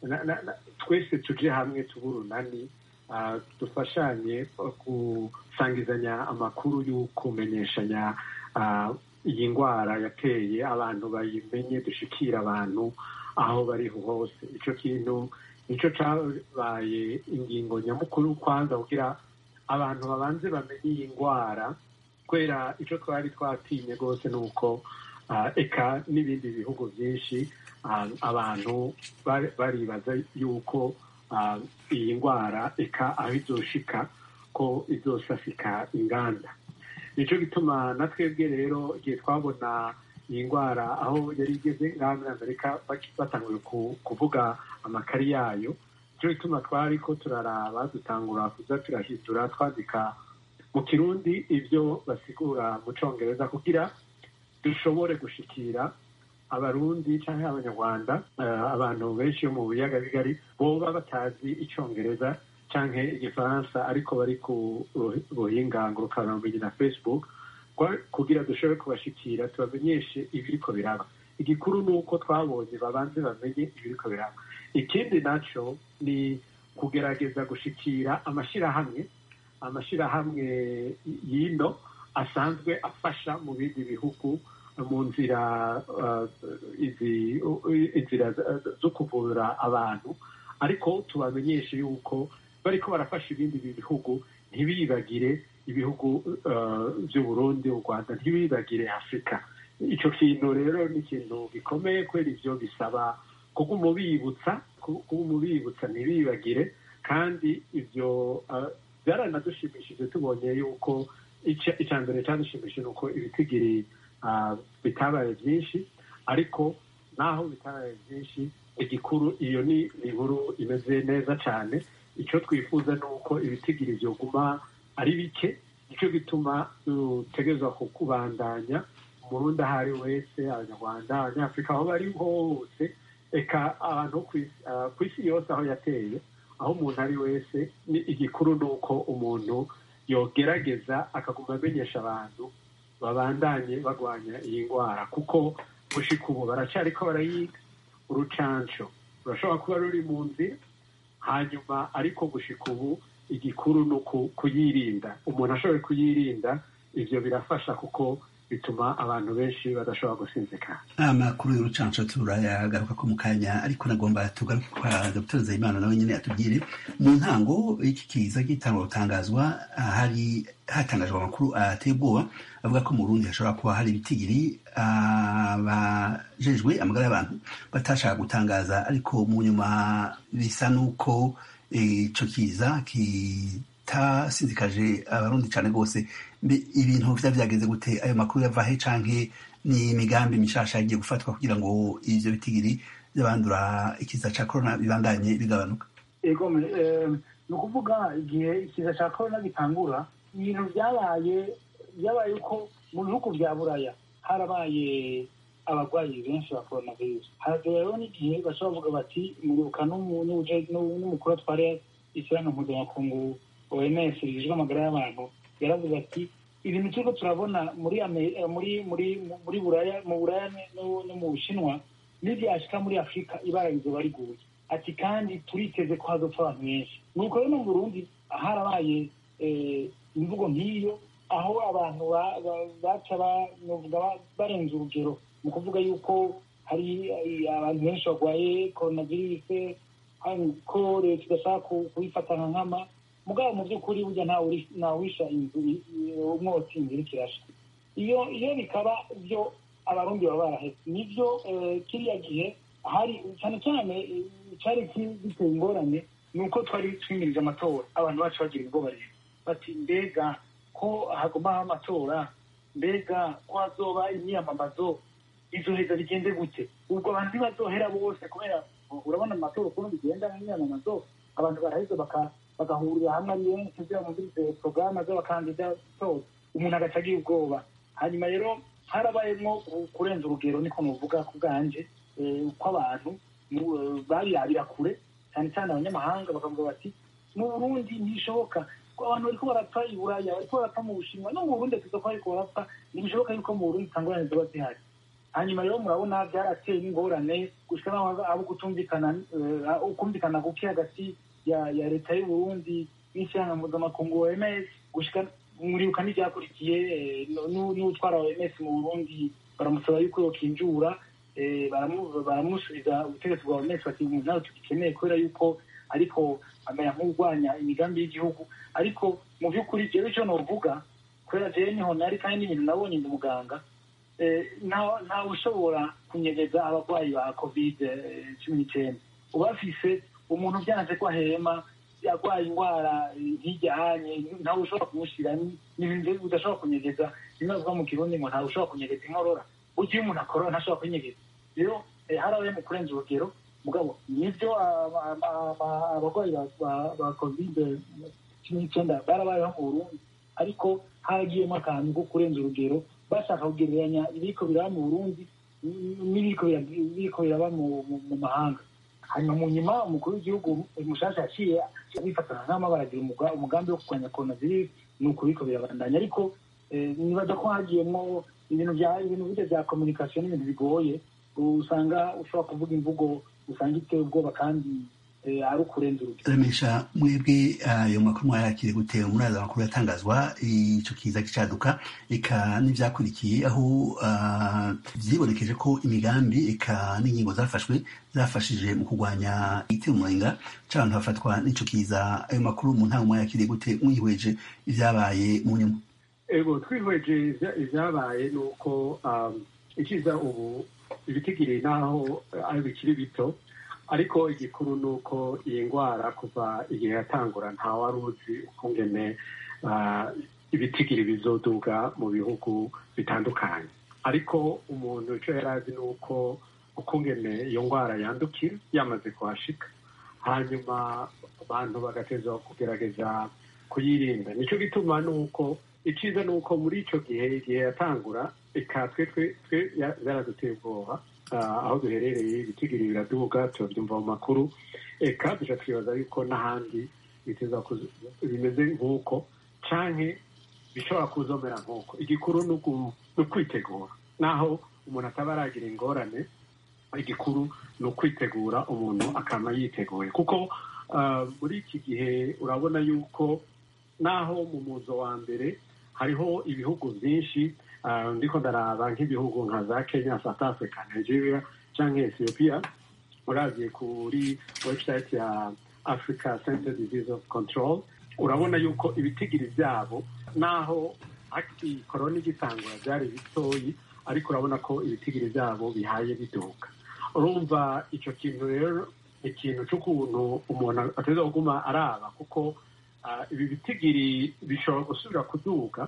twese tuje hamwe tuburunani dufashanye gusangizanya amakuru y'ukumenyeshanya iyi ndwara yateye abantu bayimenye dushikira abantu aho bari hose icyo kintu nicyo cyabaye ingingo nyamukuru kwanza kugira abantu babanze bamenye iyi ndwara kubera icyo twari twatinye rwose ni uko eka n'ibindi bihugu byinshi abantu baribaza yuko iyi ndwara eka aho izoshika ko izosasika inganda nicyo gituma na twebwe rero igihe twabona iyi ndwara aho yari igeze ngaha muri amerika batanguye kuvuga amakari yayo nicyo gituma twari ko turaraba dutangura kuza turahindura twandika mu kirundi ibyo basigura mu cyongereza kugira dushobore gushikira abarundi cyangwa abanyarwanda abantu benshi bo mu biyaga bigari boba batazi icyongereza canke igifaransa ariko bari ku buhinga ngurukanabumenyi na facebook kugira dushobore kubashikira tubamenyeshe ibiriko biraba igikuru ni uko twabonye babanze bamenye ibiriko biraba ikindi naco ni kugerageza gushikira amashirahamwe amashirahamwe y'ino asanzwe afasha mu bindi bihugu mu nzira inzira zo kuvura abantu ariko tubamenyeshe yuko bariko barafasha ibindi bihugu ntibibagire ibihugu by'uburundi u rwanda ntibibagire afurika icyo kintu rero ni ikintu gikomeye kubera ibyo bisaba kuguma ubibutsa kuguma ubibutsa ntibibagire kandi ibyo byaranadushimishije tubonye yuko icya mbere cyadushimishije ni uko ibitigiri bitabaye byinshi ariko naho bitabaye byinshi igikuru iyo ni inkuru imeze neza cyane icyo twifuza ni uko ibitigiri byoguma ari bike nicyo gituma dutegerezwa kukubandanya umurundi aho ari wese abanyarwanda abanyafurika aho bari hose reka abantu ku isi yose aho yateye aho umuntu ari wese ni igikuru ni uko umuntu yogerageza akaguma amenyesha abantu babandanye barwanya iyi ndwara kuko gushika ubu baracyariko barayiga urucanco rurashobora kuba ruri mu nzira hanyuma ariko gushika ubu igikuru ni kuyirinda umuntu ashoboye kuyirinda ibyo birafasha kuko bituma abantu benshi badashobora gusinzikana amakuru y'urucanco turayagaruka ko mu kanya ariko nagomba tugaruke kwa dr nzeyimana nawe nyine atubwire mu ntango y'iki kiza gitangwa gutangazwa hari hatangajwe amakuru ateye ubwoba avuga ko mu burundi hashobora kuba hari ibitigiri abajejwe amagara y'abantu batashaka gutangaza ariko mu nyuma bisa n'uko ico kiza kitasinzikaje abarundi cane rwose ibintu vya vyageze gute ayo makuru yava he canke ni imigambi mishasha yagiye gufatwa kugira ngo ivyo bitigiri vy'abandura ikiza ca corona bibandanye bigabanuka ego ni ukuvuga igihe ikiza ca corona gitangura ibintu vyabaye vyabaye uko mu bihugu vya buraya harabaye abarwayi benshi ba coronavirus haragira rero n'igihe bashobora kuvuga bati muribuka n'umukuru atwara ishyirahamwe mpuzamakungu oms rijejwe amagara y'abantu yaravuze ati ibintu turiko turabona muri muri muri muri buraya mu buraya no mu bushinwa n'ivyashika muri afurika ibara rizoba riguye ati kandi turiteze ko hazopfa abantu benshi nuko rero no mu burundi harabaye imvugo nk'iyo aho abantu baca barenze urugero mu kuvuga yuko hari abantu benshi barwaye coronavirus ko leta idashaka kuyifata nka nkama mugabo mu by'ukuri burya ntawisha inzu umwotsi inzira ikirasha iyo iyo bikaba byo abarundi baba barahetse nibyo kiriya gihe hari cyane cyane cyari giteye ingorane ni uko twari twimirije amatora abantu bacu bagira ubwoba rero bati mbega ko hagomba haba amatora mbega ko hazoba imyiyamamazo izoheza bigende gute ubwo abantu ntibazohera bose kubera urabona amatora ukuntu bigenda nk'imyamamazo abantu baraheza bagahurira hamwe ari benshi kugira ngo bumvirize porogaramu z'abakandida zose umuntu agaca agira ubwoba hanyuma rero harabayemo kurenza urugero niko muvuga ku bwanje uko abantu babirabira kure cyane cyane abanyamahanga bakavuga bati mu burundi ntibishoboka abantu bariko barapfa i buraya bariko barapfa mu bushinwa no mu burundi tuza ko bariko barapfa ntibishoboka yuko mu burundi itangorane ziba zihari hanyuma rero murabona byarateye n'ingorane gushika naho abo kutumvikana ukumvikana kuki hagati ya ya leta y'uburundi n'ishyirahamwe mpuzamakungu oms gushika muribuka n'ibyakurikiye n'utwara oms mu burundi baramusaba yuko yokinjura baramusubiza ubutegetsi bwa oms bati umuntu nawe tugikeneye kubera yuko ariko amera nk'urwanya imigambi y'igihugu ariko mu by'ukuri jewe icyo novuga kubera jewe niho nari kandi n'ibintu nabonye ndi muganga ntawe ushobora kunyegeza abarwayi ba covid cumi n'icyenda ubafise umuntu byanze ko ahema yarwaye indwara nk'ijyanye ntawe ushobora kumushyira n'ibintu udashobora kunyegeza bimwe bivuga mu kirundi ngo ntawe ushobora kunyegeza inkorora burya iyo umuntu akorora ntashobora kunyegeza rero harabaye mu kurenza urugero mugabo nibyo abarwayi ba covid cumi n'icyenda barabayeho mu burundi ariko haragiyemo akantu ko kurenza urugero bashaka kugereranya ibiriko biraba mu burundi n'ibiriko biraba mu mahanga hanyuma mu nyuma umukuru w'igihugu mushasha yaciye bifatana nk'ama baragira umuga- umugambi wo kurwanya coronavirus ni ukubiko birabandanya ariko eh, nibaza ko hagiyemo ibintu bya ibintu bijya bya communication n'ibintu bigoye usanga ushobora kuvuga imvugo usanga iteye ubwoba kandi eh, ari ukurenza urugero remesha mwebwe ayo makuru mwayakire gute muraza amakuru yatangazwa ico kiza kicaduka eka n'ivyakurikiye aho ah, vyibonekeje ko imigambi eka n'ingingo zafashwe zafashije mu kurwanya igitero umurenga c'abantu bafatwa n'ico kiza ayo makuru mu ntango mwayakiriye gute mwihweje ivyabaye mu nyuma ego twihweje ivya- ivyabaye ni uko um, ikiza ubu ibitigiri naho eh, ari bikiri bito ariko igikuru ni uko iyi ndwara kuva igihe yatangura nta wari uzi ukungene ah, ibitigiri bizoduga mu bihugu bitandukanye ariko umuntu icyo yari azi ni uko ukungene iyo ndwara yandukira yamaze kuhashika hanyuma abantu bagateza kugerageza kuyirinda nicyo gituma ni uko icyiza ni uko muri icyo gihe igihe yatangura eka twe twe twe ya- yaraduteye ubwoba ah, aho duherereye ibitigiri biraduga turabyumva mu makuru eka duca twibaza yuko n'ahandi biteza kuza- bimeze nk'uko canke bishobora kuzomera nk'uko igikuru ni uku- ni ukwitegura naho umuntu ataba aragira ingorane igikuru ni ukwitegura umuntu akaba yiteguye kuko ah, muri iki gihe urabona yuko naho mu muzo wa mbere hariho ibihugu byinshi ah, ndiko ndaraba nk'ibihugu nka za kenya south africa nigeria cyangwa ethiopia uraziye kuri website ya africa center disease of control urabona yuko ibitigiri byabo naho aki korona igitangura byari bitoyi ariko urabona ko ibitigiri byabo bihaye biduka urumva icyo kintu rero ni ikintu cy'ukuntu umuntu ateza kuguma araba kuko ah, ibi bitigiri bishobora gusubira kuduga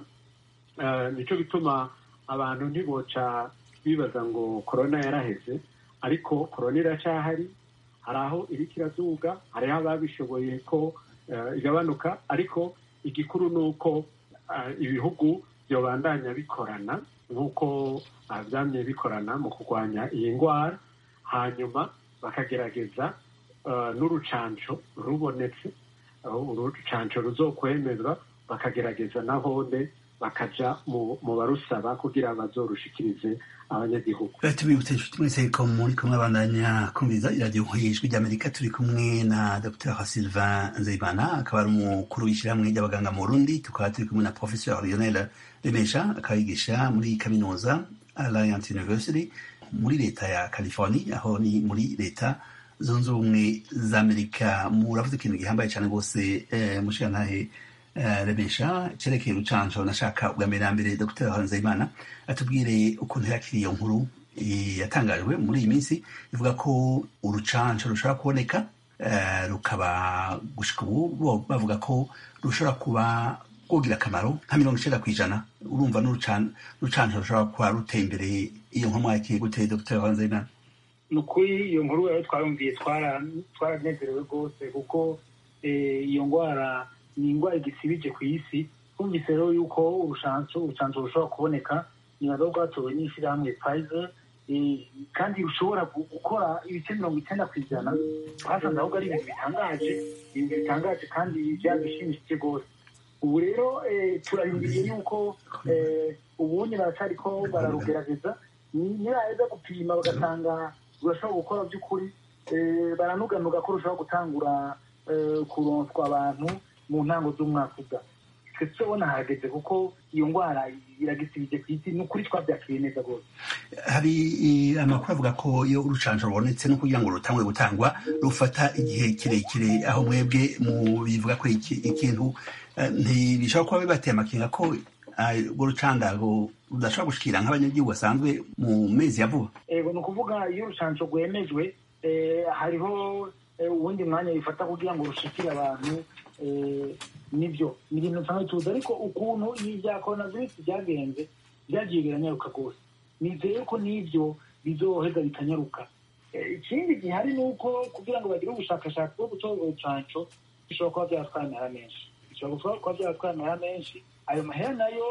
Ah, nicyo gituma abantu ntiboca bibaza ngo korona yaraheze ariko korona iracyahari hari aho iriko iraduga hariho ababishoboye ko eh, igabanuka ariko igikuru ni uko ah, ibihugu byobandanya bikorana nk'uko ah, byamye bikorana mu kurwanya iyi ndwara hanyuma bakagerageza ah, n'urucanco rubonetse aho urucanco ruzokwemezwa bakagerageza nahone bakaja mu mu barusaba kugira bazorushikirize abanyagihugu tubibutse inshuti mwese ko muri kumwe abandanya kumviriza iradiyo ijwi ry'amerika turi kumwe na dr sylvain nzeyimana akaba ari umukuru w'ishyirahamwe ry'abaganga mu burundi tukaba turi kumwe na professeur lionel remesha akaba yigisha muri kaminuza alliance university muri leta ya california aho ni muri leta zunze ubumwe za amerika muravuze ikintu gihambaye cyane rwose eh, mushirantahe eh, remesha cerekeye urucanco nashaka ubwa mbere na mbere dr nzeyimana atubwire ukuntu yakiriye iyo nkuru eh, yatangajwe muri iyi minsi ivuga ko urucanco rushobora kuboneka eh, rukaba gushika ubu bo bavuga ko rushobora kuba rwogira akamaro nka mirongo icenda kw'ijana urumva n'urucan- urucanco rushobora kuba ruteye imbere iyo nkuru mwakiriye gute dr nzeyimana ni ukuri iyo nkuru rero twarumviye twara- twaranezerewe rwose kuko eh, iyo ndwara ni indwara igisibije ku isi twumvise rero yuko urushanso urushanso rushobora kuboneka nibaza ko rwatowe n'ishyirahamwe Pfizer eh, kandi rushobora gu- gukora ibice mirongo icyenda ku ijana twasanze ahubwo ari ibintu bitangaje ibintu bitangaje kandi byadushimishiye rwose ubu rero eh, turarindiriye yuko eh, ubundi baracariko bararugerageza ni- nibaheza gupima bagasanga rurashobora gukora by'ukuri eh, baranuganuga ko rushobora gutangura eh, kuronswa abantu mu ntango z'umwaka uza twe turabona hageze kuko iyo ndwara iragisibije ku isi ni ukuri twabyakiriye neza rwose hari eh, amakuru avuga ko iyo urucanco rubonetse no kugira ngo rutangwe gutangwa rufata igihe kirekire aho mwebwe mu bivuga ko iki- ikintu eh, ntibishobora kuba bibateye amakenga ko ah, urwo rucandago rudashobora gushikira nk'abanyagihugu basanzwe mu mezi ya vuba ego ni ukuvuga iyo urushanso rwemejwe eh, hariho eh, uwundi mwanya bifata kugira ngo rushikire abantu eh, nibyo ni ibintu nsanzwe tuzi ariko ukuntu ibi bya coronavirus byagenze byagiye biranyaruka rwose nizeye ko n'ibyo bizoheza bikanyaruka Eh, ikindi gihari ni uko kugira ngo bagire ubushakashatsi bwo gutora urucanco bishobora kuba byatwara amahera menshi bishobora kuba byatwara amahera menshi ayo mahera nayo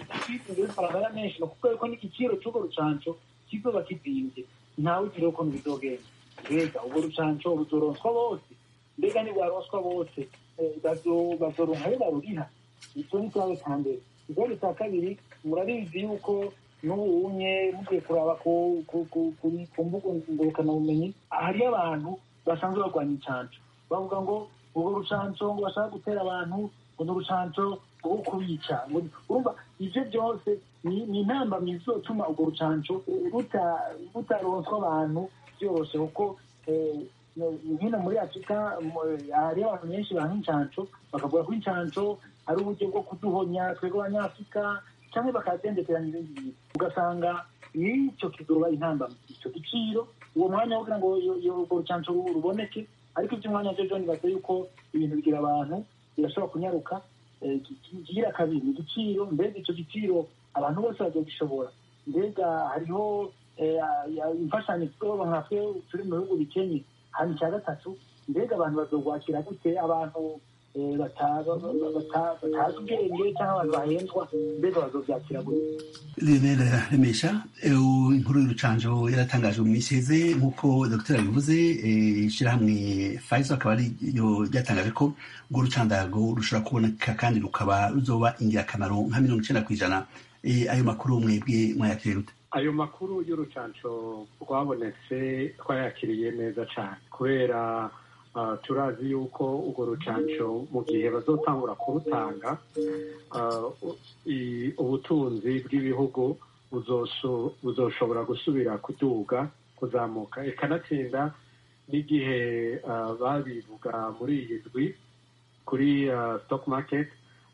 twiteze amahera menshi ni ukuvuga yuko n'igiciro cy'urwo rucanco kizoba kizimbye ntawe ugira ukuntu bizogenda mbega ubwo rucanco ruzoronswa bose mbega nibwaronswa bose bazoronka ayo baruriha icyo ni ikibazo cya mbere ikibazo cya kabiri murabizi yuko n'ubunye mugiye kuraba ku mbuga ngurukanabumenyi hariyo abantu basanzwe barwanya incanco bavuga ngo urwo rucanco ngo bashaka gutera abantu ngo ni urucanco rwo kubica urumva ivyo byose ni intambamyi zizotuma urwo rucanco rutaronswa abantu byoroshe kuko hino muri afurika hariyo abantu benshi banka incanco bakavuga ko incanco ari uburyo bwo kuduhonya twebwe abanyafurika cyangwa bakadendekeranya ibindi bintu ugasanga n'icyo kizoba intambamyi icyo giciro uwo mwanya wo kugira ngo urwo rucanco ruboneke ariko iby'umwanya byo byo nibaza yuko ibintu bigira abantu birashobora kunyaruka kigira kabiri ni igiciro mbega icyo giciro abantu bose bazogishobora mbega hariho imfashanyo tuzoba nka twe turi mu bihugu bikenye hano icya gatatu mbega abantu bazogwakira gute abantu batazi ubwenge cyangwa abantu bahenzwa mbega bazobyakira gute lionel remesha inkuru y'urucanjo yaratangajwe mu minsi iheze nk'uko dr yabivuze ishyirahamwe pfizer akaba ariyo ryatangaje ko urwo rucandago rushobora kuboneka kandi rukaba ruzoba ingirakamaro nka mirongo icyenda ku ijana ayo makuru mwebwe mwayakiriye rute ayo makuru y'urucanco rwabonetse twayakiriye neza cyane kubera turazi yuko urwo rucanco mu gihe bazotangura kurutanga ubutunzi bw'ibihugu buzoshobora gusubira kuduga kuzamuka ikanatsinda n'igihe babivuga muri iyi ndwi kuri stock market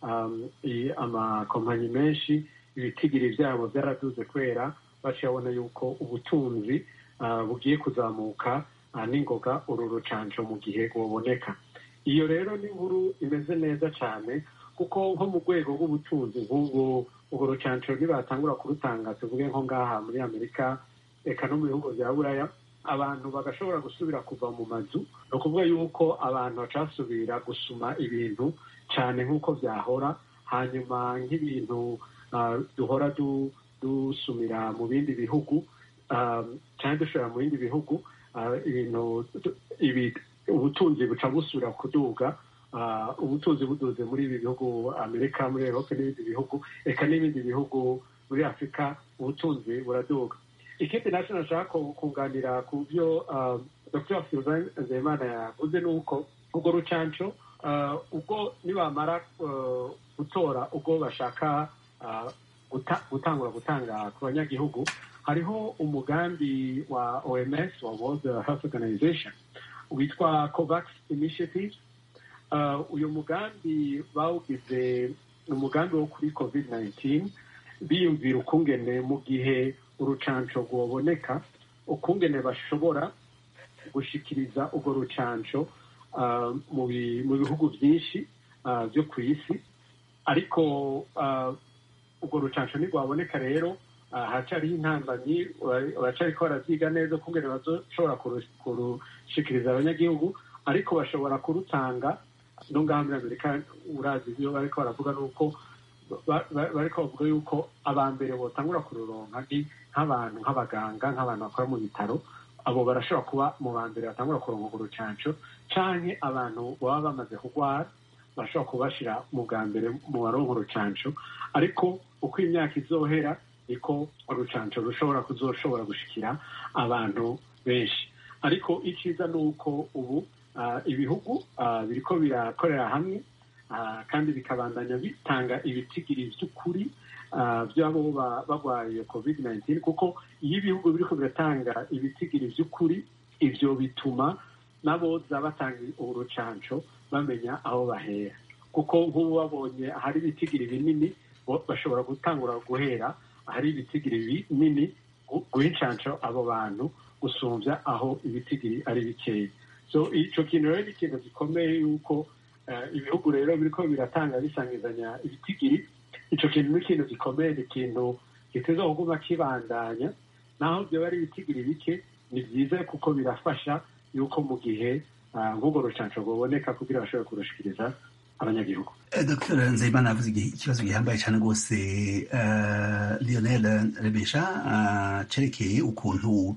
amakompanyi menshi ibitigiri byabo byaraduze kubera bacibona yuko ubutunzi bugiye kuzamuka n'ingoga uru rucanco mu gihe rwoboneka iyo rero ni inkuru imeze neza cyane kuko nko mu rwego rw'ubutunzi nk'ubwo urwo rucanco nibatangura kurutanga tuvuge nko ngaha muri amerika reka no mu bihugu bya buraya abantu bagashobora gusubira kuva mu mazu ni ukuvuga yuko abantu bacasubira gusuma ibintu cyane nk'uko byahora hanyuma nk'ibintu duhora dusumira mu bindi bihugu cyangwa dushobora mu bindi bihugu ibintu ubutunzi buca busubira kuduga ubutunzi buduze muri ibi bihugu amerika muri erope n'ibindi bihugu reka n'ibindi bihugu muri afurika ubutunzi buraduga ikindi nacyo nashaka kunganira ku byo dr sylvain nzeyimana yavuze ni uko urwo rucanco ubwo nibamara gutora ubwo bashaka gutangura gutanga ku banyagihugu hariho umugambi wa oms wa world health organization witwa covax initiative uyu mugambi bawugize umugambi wo kuri covid 19 biyumvira ukungene mu gihe urucanco rwoboneka ukungene bashobora gushikiriza urwo rucanco mu bihugu byinshi byo ku isi ariko urwo rucanco ntirwaboneka rero haracyariho intambamyi baracariko baravyiga neza ukungene bazoshobora kurushikiriza abanyagihugu ariko bashobora kurutanga no ngaha muri amerika urazi ivyo bariko baravuga nuko bariko bavuga yuko aba mbere botangura kururonka nk'abantu nk'abaganga nk'abantu bakora mu bitaro abo barashobora kuba mu ba mbere batangura kuronka urwo rucanco canke abantu baba bamaze kurwara bashobora kubashira mu bwa mbere mu baronka urucanco ariko uko imyaka izohera niko urucanco rushobora kuzoshobora gushikira abantu benshi ariko icyiza ni uko ubu ibihugu biriko birakorera hamwe kandi bikabandanya bitanga ibitigiri by'ukuri by'abo barwaye covid 19 kuko iyo ibihugu biriko biratanga ibitigiri by'ukuri ivyo bituma n'aboza batanga urucanco bamenya aho bahera kuko nk'ubu babonye ahari ibitigiri binini bashobora gutangura guhera ahari ibitigiri binini guha incanco abo bantu gusumbya aho ibitigiri ari bikeya so ico kintu rero ni ikintu gikomeye yuko ibihugu rero biriko biratanga bisangizanya ibitigiri ico kintu ni ikintu gikomeye ni ikintu giteza kuguma kibandanya naho vyoba ari ibitigiri bike ni vyiza kuko birafasha yuko mu gihe nk'ubwo rucanco rwoboneka kugira bashobore kurushikiriza abanyagihugu dr nzeyimana yavuze ikibazo gihambaye cyane rwose lionel rebesha cerekeye ukuntu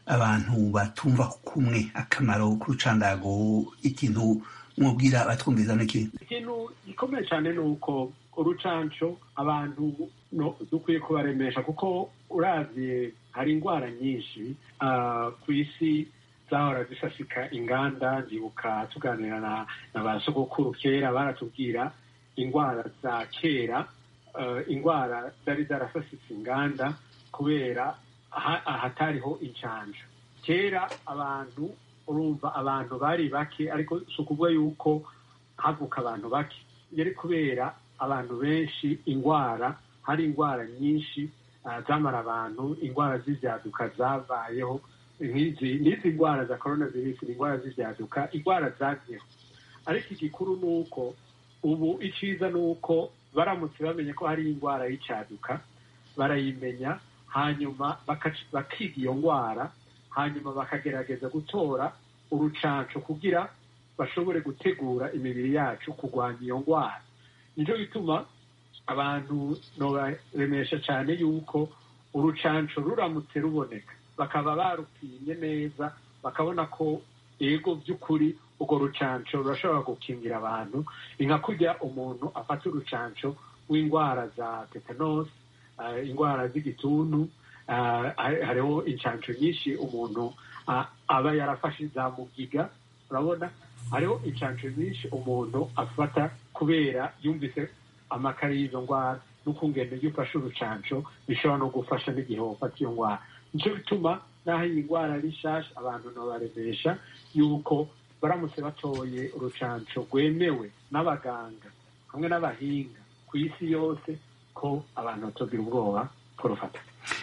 abantu batumva kumwe akamaro k'urucandago ikintu mwubwira abatwumviza niki ikintu gikomeye cyane ni uko urucanco abantu no- dukwiye kubaremesha kuko uravye hari indwara nyinshi ah, ku isi zahora zisasika inganda ndibuka tuganira na, na ba sogokuru kera baratubwira indwara za kera eh, indwara zari zarasasitse inganda kubera aha- ahatariho incanco kera abantu urumva abantu bari bake ariko si ukuvuga yuko havuka abantu bake yari kubera abantu benshi indwara hari indwara nyinshi ah, zamara abantu indwara z'ibyaduka zabayeho nk'izi n'izi ndwara za korona virusi ni indwara z'ibyaduka indwara zagiyeho ariko igikuru ni uko ubu icyiza ni uko baramutse bamenye ko hari indwara y'icyaduka barayimenya hanyuma bakac- bakiga iyo ndwara hanyuma bakagerageza gutora urucanco kugira bashobore gutegura imibiri yacu kurwanya iyo ndwara nicyo gituma abantu nobaremesha cyane yuko urucanco ruramutse ruboneka bakaba barupimye neza bakabona ko ego by'ukuri urwo rucanco rurashobora gukingira abantu ni nka kurya umuntu afata urucanco w'indwara za tetanus eh, indwara z'igituntu eh, hari- hariho incanco nyinshi umuntu ah, aba yarafashe za mugiga urabona hariho incanco nyinshi umuntu afata kubera yumvise amakara y'izo ndwara n'ukungene iyo ufashe urucanco bishobora no gufasha n'igihe wafata iyo ndwara nicyo bituma n'aho iyi ndwara ari nshasha abantu ntibabaremesha yuko baramutse batoye urucanco rwemewe n'abaganga hamwe n'abahinga ku isi yose ko abantu batogira ubwoba kurufata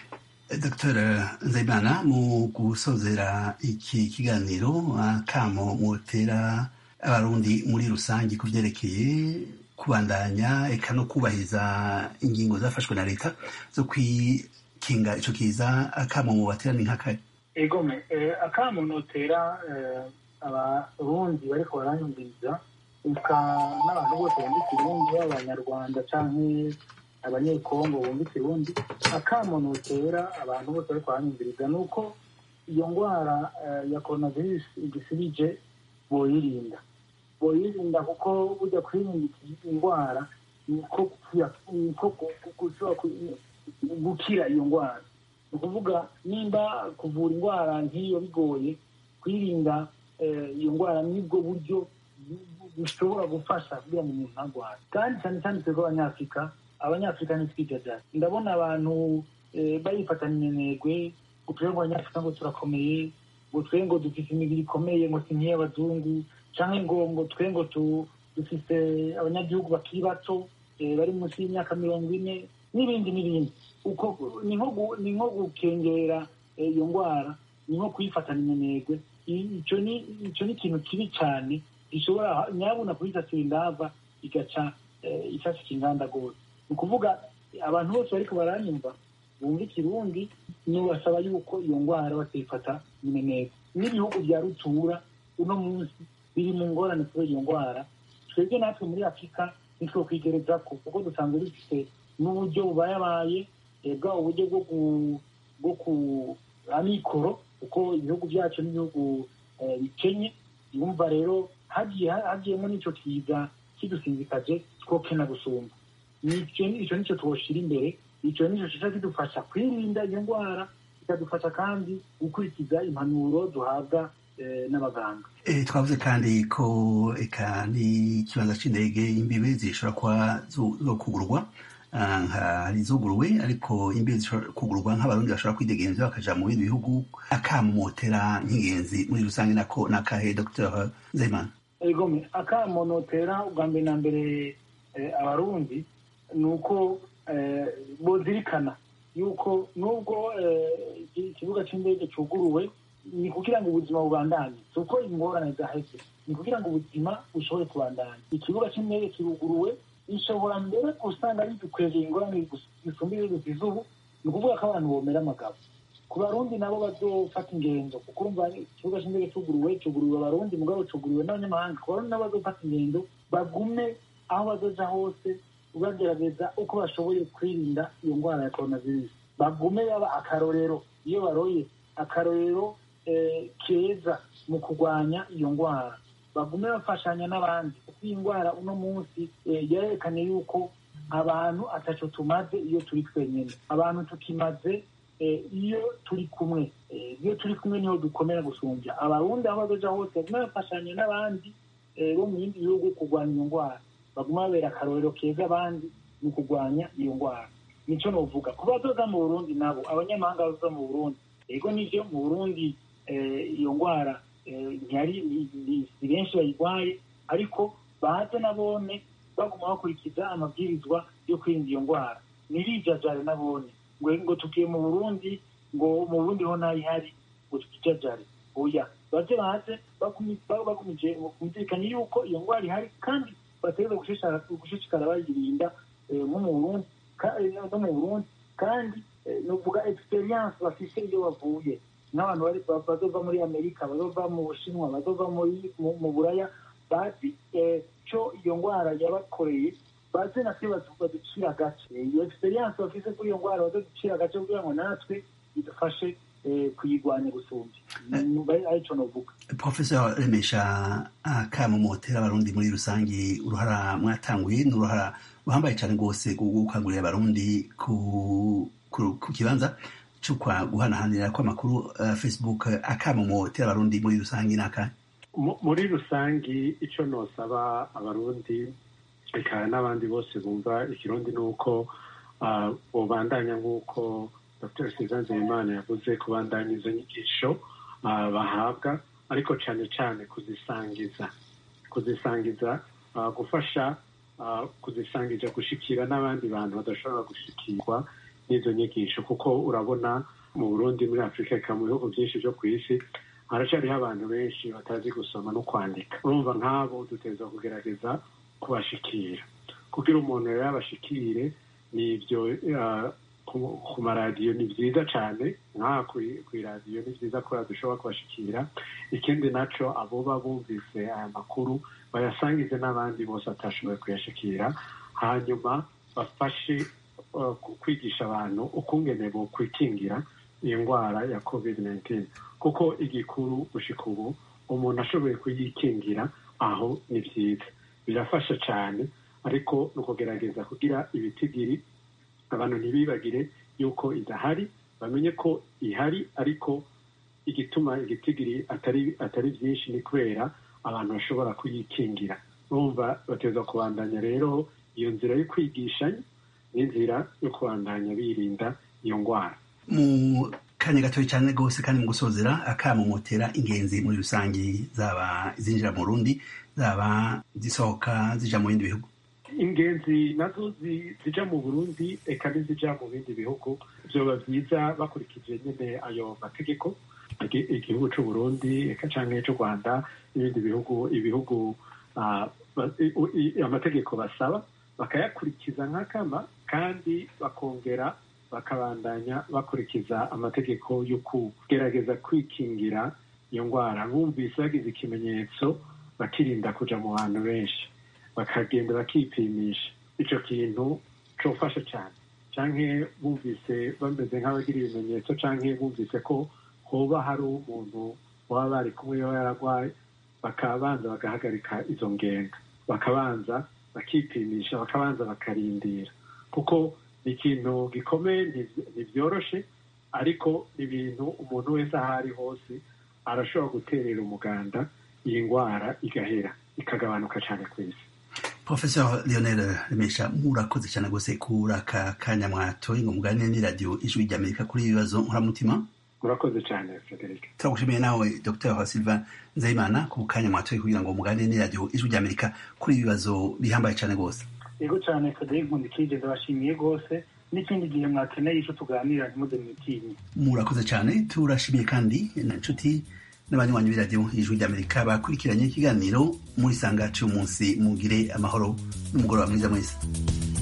dr nzayimana mu gusozera iki kiganiro akamo mutera abarundi muri rusange ku byerekeye kubandanya eka no kubahiriza ingingo zafashwe na leta zo kwikinga ico kiza akamo mubatera ni nk'akahe egome eh, akamo notera eh, abarundi bariko baranyumviriza eka n'abantu bose bumva ikirundi abanyarwanda canke abanyekongo bumva ikirundi akamo notera abantu bose bariko baranyumviriza ni uko iyo ndwara eh, ya coronavirus igisibije boyirinda boyirinda kuko burya kwirinda iki- indwara niko gukira- niko gu- gu- gushobora ku- gukira iyo ndwara ni ukuvuga nimba kuvura indwara nk'iyo bigoye kwirinda eh, iyo ndwara nibwo buryo bu- bu- bushobora gufasha kugira ngo umuntu ntarware kandi cyane cyane twebwe abanyafurika abanyafurika ntitwijajaje ndabona abantu eh, bayifatanya intego ngo twebwe abanyafurika ngo turakomeye ngo twe ngo dufite imibiri ikomeye ngo si nk'iy'abazungu cyangwa ngo ngo twe ngo tu- dufite abanyagihugu bakiri bato eh, bari munsi y'imyaka mirongo ine n'ibindi n'ibindi uko ni nko gu- ni nko gukengera eh, iyo ndwara ni nko kuyifatanya intego icyo ni icyo ni ikintu kibi cyane gishobora nyabuna kuyisasira indava igaca eh, isasika inganda rwose ni ukuvuga abantu bose bariko baranyumva bumva ikirundi nubasaba yuko iyo ndwara batayifata mineneza n'ibihugu bya rutura uno munsi biri mu ngorane kubera iyo ndwara twebwe natwe muri afurika nitwo kwigereza ko kuko dusanzwe dufite n'uburyo bubayabaye eh, bwaba uburyo bwo ku- bwo ku amikoro kuko ibihugu byacu n'ibihugu eh, bikenye yumva rero hagiye hagiyemo n'ico kiza kidusinzikaje twokena gusumba nicyo icyo nicyo twoshira imbere icyo nicyo kiza kidufasha kwirinda iyo ndwara kikadufasha kandi gukurikiza impanuro duhabwa eh, n'abaganga Eh, twavuze kandi ko eka n'ikibanza c'indege imbibe zishobora kuba zo- zokugurwa ah, nka hari izuguruwe ariko imbibe zishobora kugurwa nk'abarundi bashobora kwidegenza bakaja mu bindi bihugu akamumotera nk'ingenzi muri rusange nako nakahe dr nzeyimana egome akamo notera ubwa mbere na mbere eh, abarundi ni uko eh, bozirikana yuko nubwo eh, iki- ikibuga cy'indege cyuguruwe ni kugira ngo ubuzima bubandanye si uko ingorane zaheze ni kugira ngo ubuzima bushobore kubandanya ikibuga cy'indege kiruguruwe ishobora mbere usanga bidukwegeye ingorane zisumba ibihugu ubu ni ukuvuga ko abantu bomera amagabo ku barundi nabo bazofata ingendo kuko urumva ikibuga cy'indege cyuguruwe cyuguriwe abarundi mugabo cyuguriwe n'abanyamahanga ku barundi nabo bazofata ingendo bagume aho bazoja hose bagerageza uko bashoboye kwirinda iyo ndwara ya coronavirus bagume yaba akarorero iyo baroye akarorero keza mu kurwanya iyo ndwara bagume bafashanya n'abandi kuko iyi ndwara uno munsi yerekane yuko abantu ataco tumaze iyo turi twenyine abantu tukimaze iyo turi kumwe iyo turi kumwe niho dukomera gusumbya abarundi aho bazoja hose bagume bafashanya n'abandi bo mu bindi bihugu kurwanya iyo ndwara baguma babera akarorero keza abandi mu kurwanya iyo ndwara nico novuga ku bazoza mu burundi nabo abanyamahanga bazoza mu burundi ego nivyo mu burundi iyo ndwara ntiyari si benshi bayirwaye ariko baze nabone baguma bakurikiza amabwirizwa yo kwirinda iyo ndwara ntirijajare nabone ngo ngo tugiye mu burundi ngo mu burundi ho ntayihari ngo tukijajare oya baze baze bagumije kumvikana yuko iyo ndwara ihari kandi bategereza gushishikara bayirinda nko mu burundi no mu burundi kandi nuvuga experience bafise iyo bavuye n'abantu bazova muri amerika bazova mu bushinwa bazova mu buraya bazi co iyo ndwara yabakoreye baze natwe baducira agace iyo experience bafise kuri iyo ndwara bazoducira agace kugira ngo natwe bidufashe kuyirwanya gusumbya arico novuga professor remesha akamo motera abarundi muri rusange uruhara mwatanguye ni uruhara ruhambaye cyane rwose gukangurira abarundi ku kibanza cyo guhanahanira kw'amakuru facebook akamo motera abarundi muri rusange ni akahe muri rusange icyo nosaba abarundi reka n'abandi bose bumva ikirundi ni uko bubandanya nk'uko dr suzanne nzeyimana yavuze kubandanya izo nyigisho bahabwa ariko cyane cyane kuzisangiza kuzisangiza gufasha kuzisangiza gushikira n'abandi bantu badashobora gushikirwa n'izo nyigisho kuko urabona mu burundi muri afurika eka mu bihugu byinshi byo ku isi haracyariho abantu benshi batazi gusoma no kwandika urumva nk'abo duteza kugerageza kubashikira kugira umuntu rero abashikire ni ibyo ku maradiyo ni byiza cyane nk'aha ku iradiyo ni byiza ko dushobora kubashikira ikindi nacyo abo bumvise aya makuru bayasangize n'abandi bose batashoboye kuyashikira hanyuma bafashe kwigisha abantu ukungene bo kwikingira iyi ndwara ya covid 19 kuko igikuru gushika ubu umuntu ashoboye kuyikingira aho ni byiza birafasha cyane ariko ni ukugerageza kugira ibitigiri abantu ntibibagire yuko idahari bamenye ko ihari ariko igituma igitigiri atari atari byinshi ni kubera abantu bashobora kuyikingira urumva bateza kubandanya rero iyo nzira yo kwigishanya n'inzira yo kubandanya birinda iyo ndwara mu kanya gatoya cyane rwose kandi mu gusozera akamumotera ingenzi muri rusange zaba zinjira mu rundi zaba zisohoka zija mu bindi bihugu ingenzi nazo zija mu burundi eka n'izija mu bindi bihugu vyoba vyiza bakurikije nyene ayo mategeko igihugu c'uburundi eka canke c'u rwanda n'ibindi bihugu ibihugu amategeko basaba bakayakurikiza nk'akama kandi bakongera bakabandanya bakurikiza amategeko yo kugerageza kwikingira iyo ndwara bumvise bagize ikimenyetso bakirinda kuja mu bantu benshi bakagenda bakipimisha ico kintu cofasha cyane canke bumvise bameze nk'abagira ibimenyetso canke bumvise ko hoba hari umuntu baba bari kumwe yaba yaragwaye bakabanza bagahagarika izo ngendo bakabanza bakipimisha bakabanza bakarindira kuko ni ikintu gikomeye ntibyoroshe ariko ni ibintu umuntu wese aho ari hose arashobora guterera umuganda iyi ndwara igahera ikagabanuka cyane ku isi professor leonel remesha murakoze cyane rwose kuri aka kanya mwatoye ngo muganire n'iradiyo ijwi ry'amerika kuri ibibazo nkuramutima murakoze cyane frederic turagushimiye nawe dr silva nzayimana ku kanya mwatoye kugira ngo muganire n'iradiyo ijwi ry'amerika kuri ibibazo bihambaye cyane rwose yego cyane frederic nkundikije ndabashimiye rwose n'ikindi gihe mwakeneye icyo tuganira ntimuze mwitinye murakoze cyane turashimiye kandi na nshuti n'abanywanyi b'iradiyo ijwi ry'amerika bakurikiranye ikiganiro muri sanga cy'umunsi mugire amahoro n'umugoroba mwiza mwese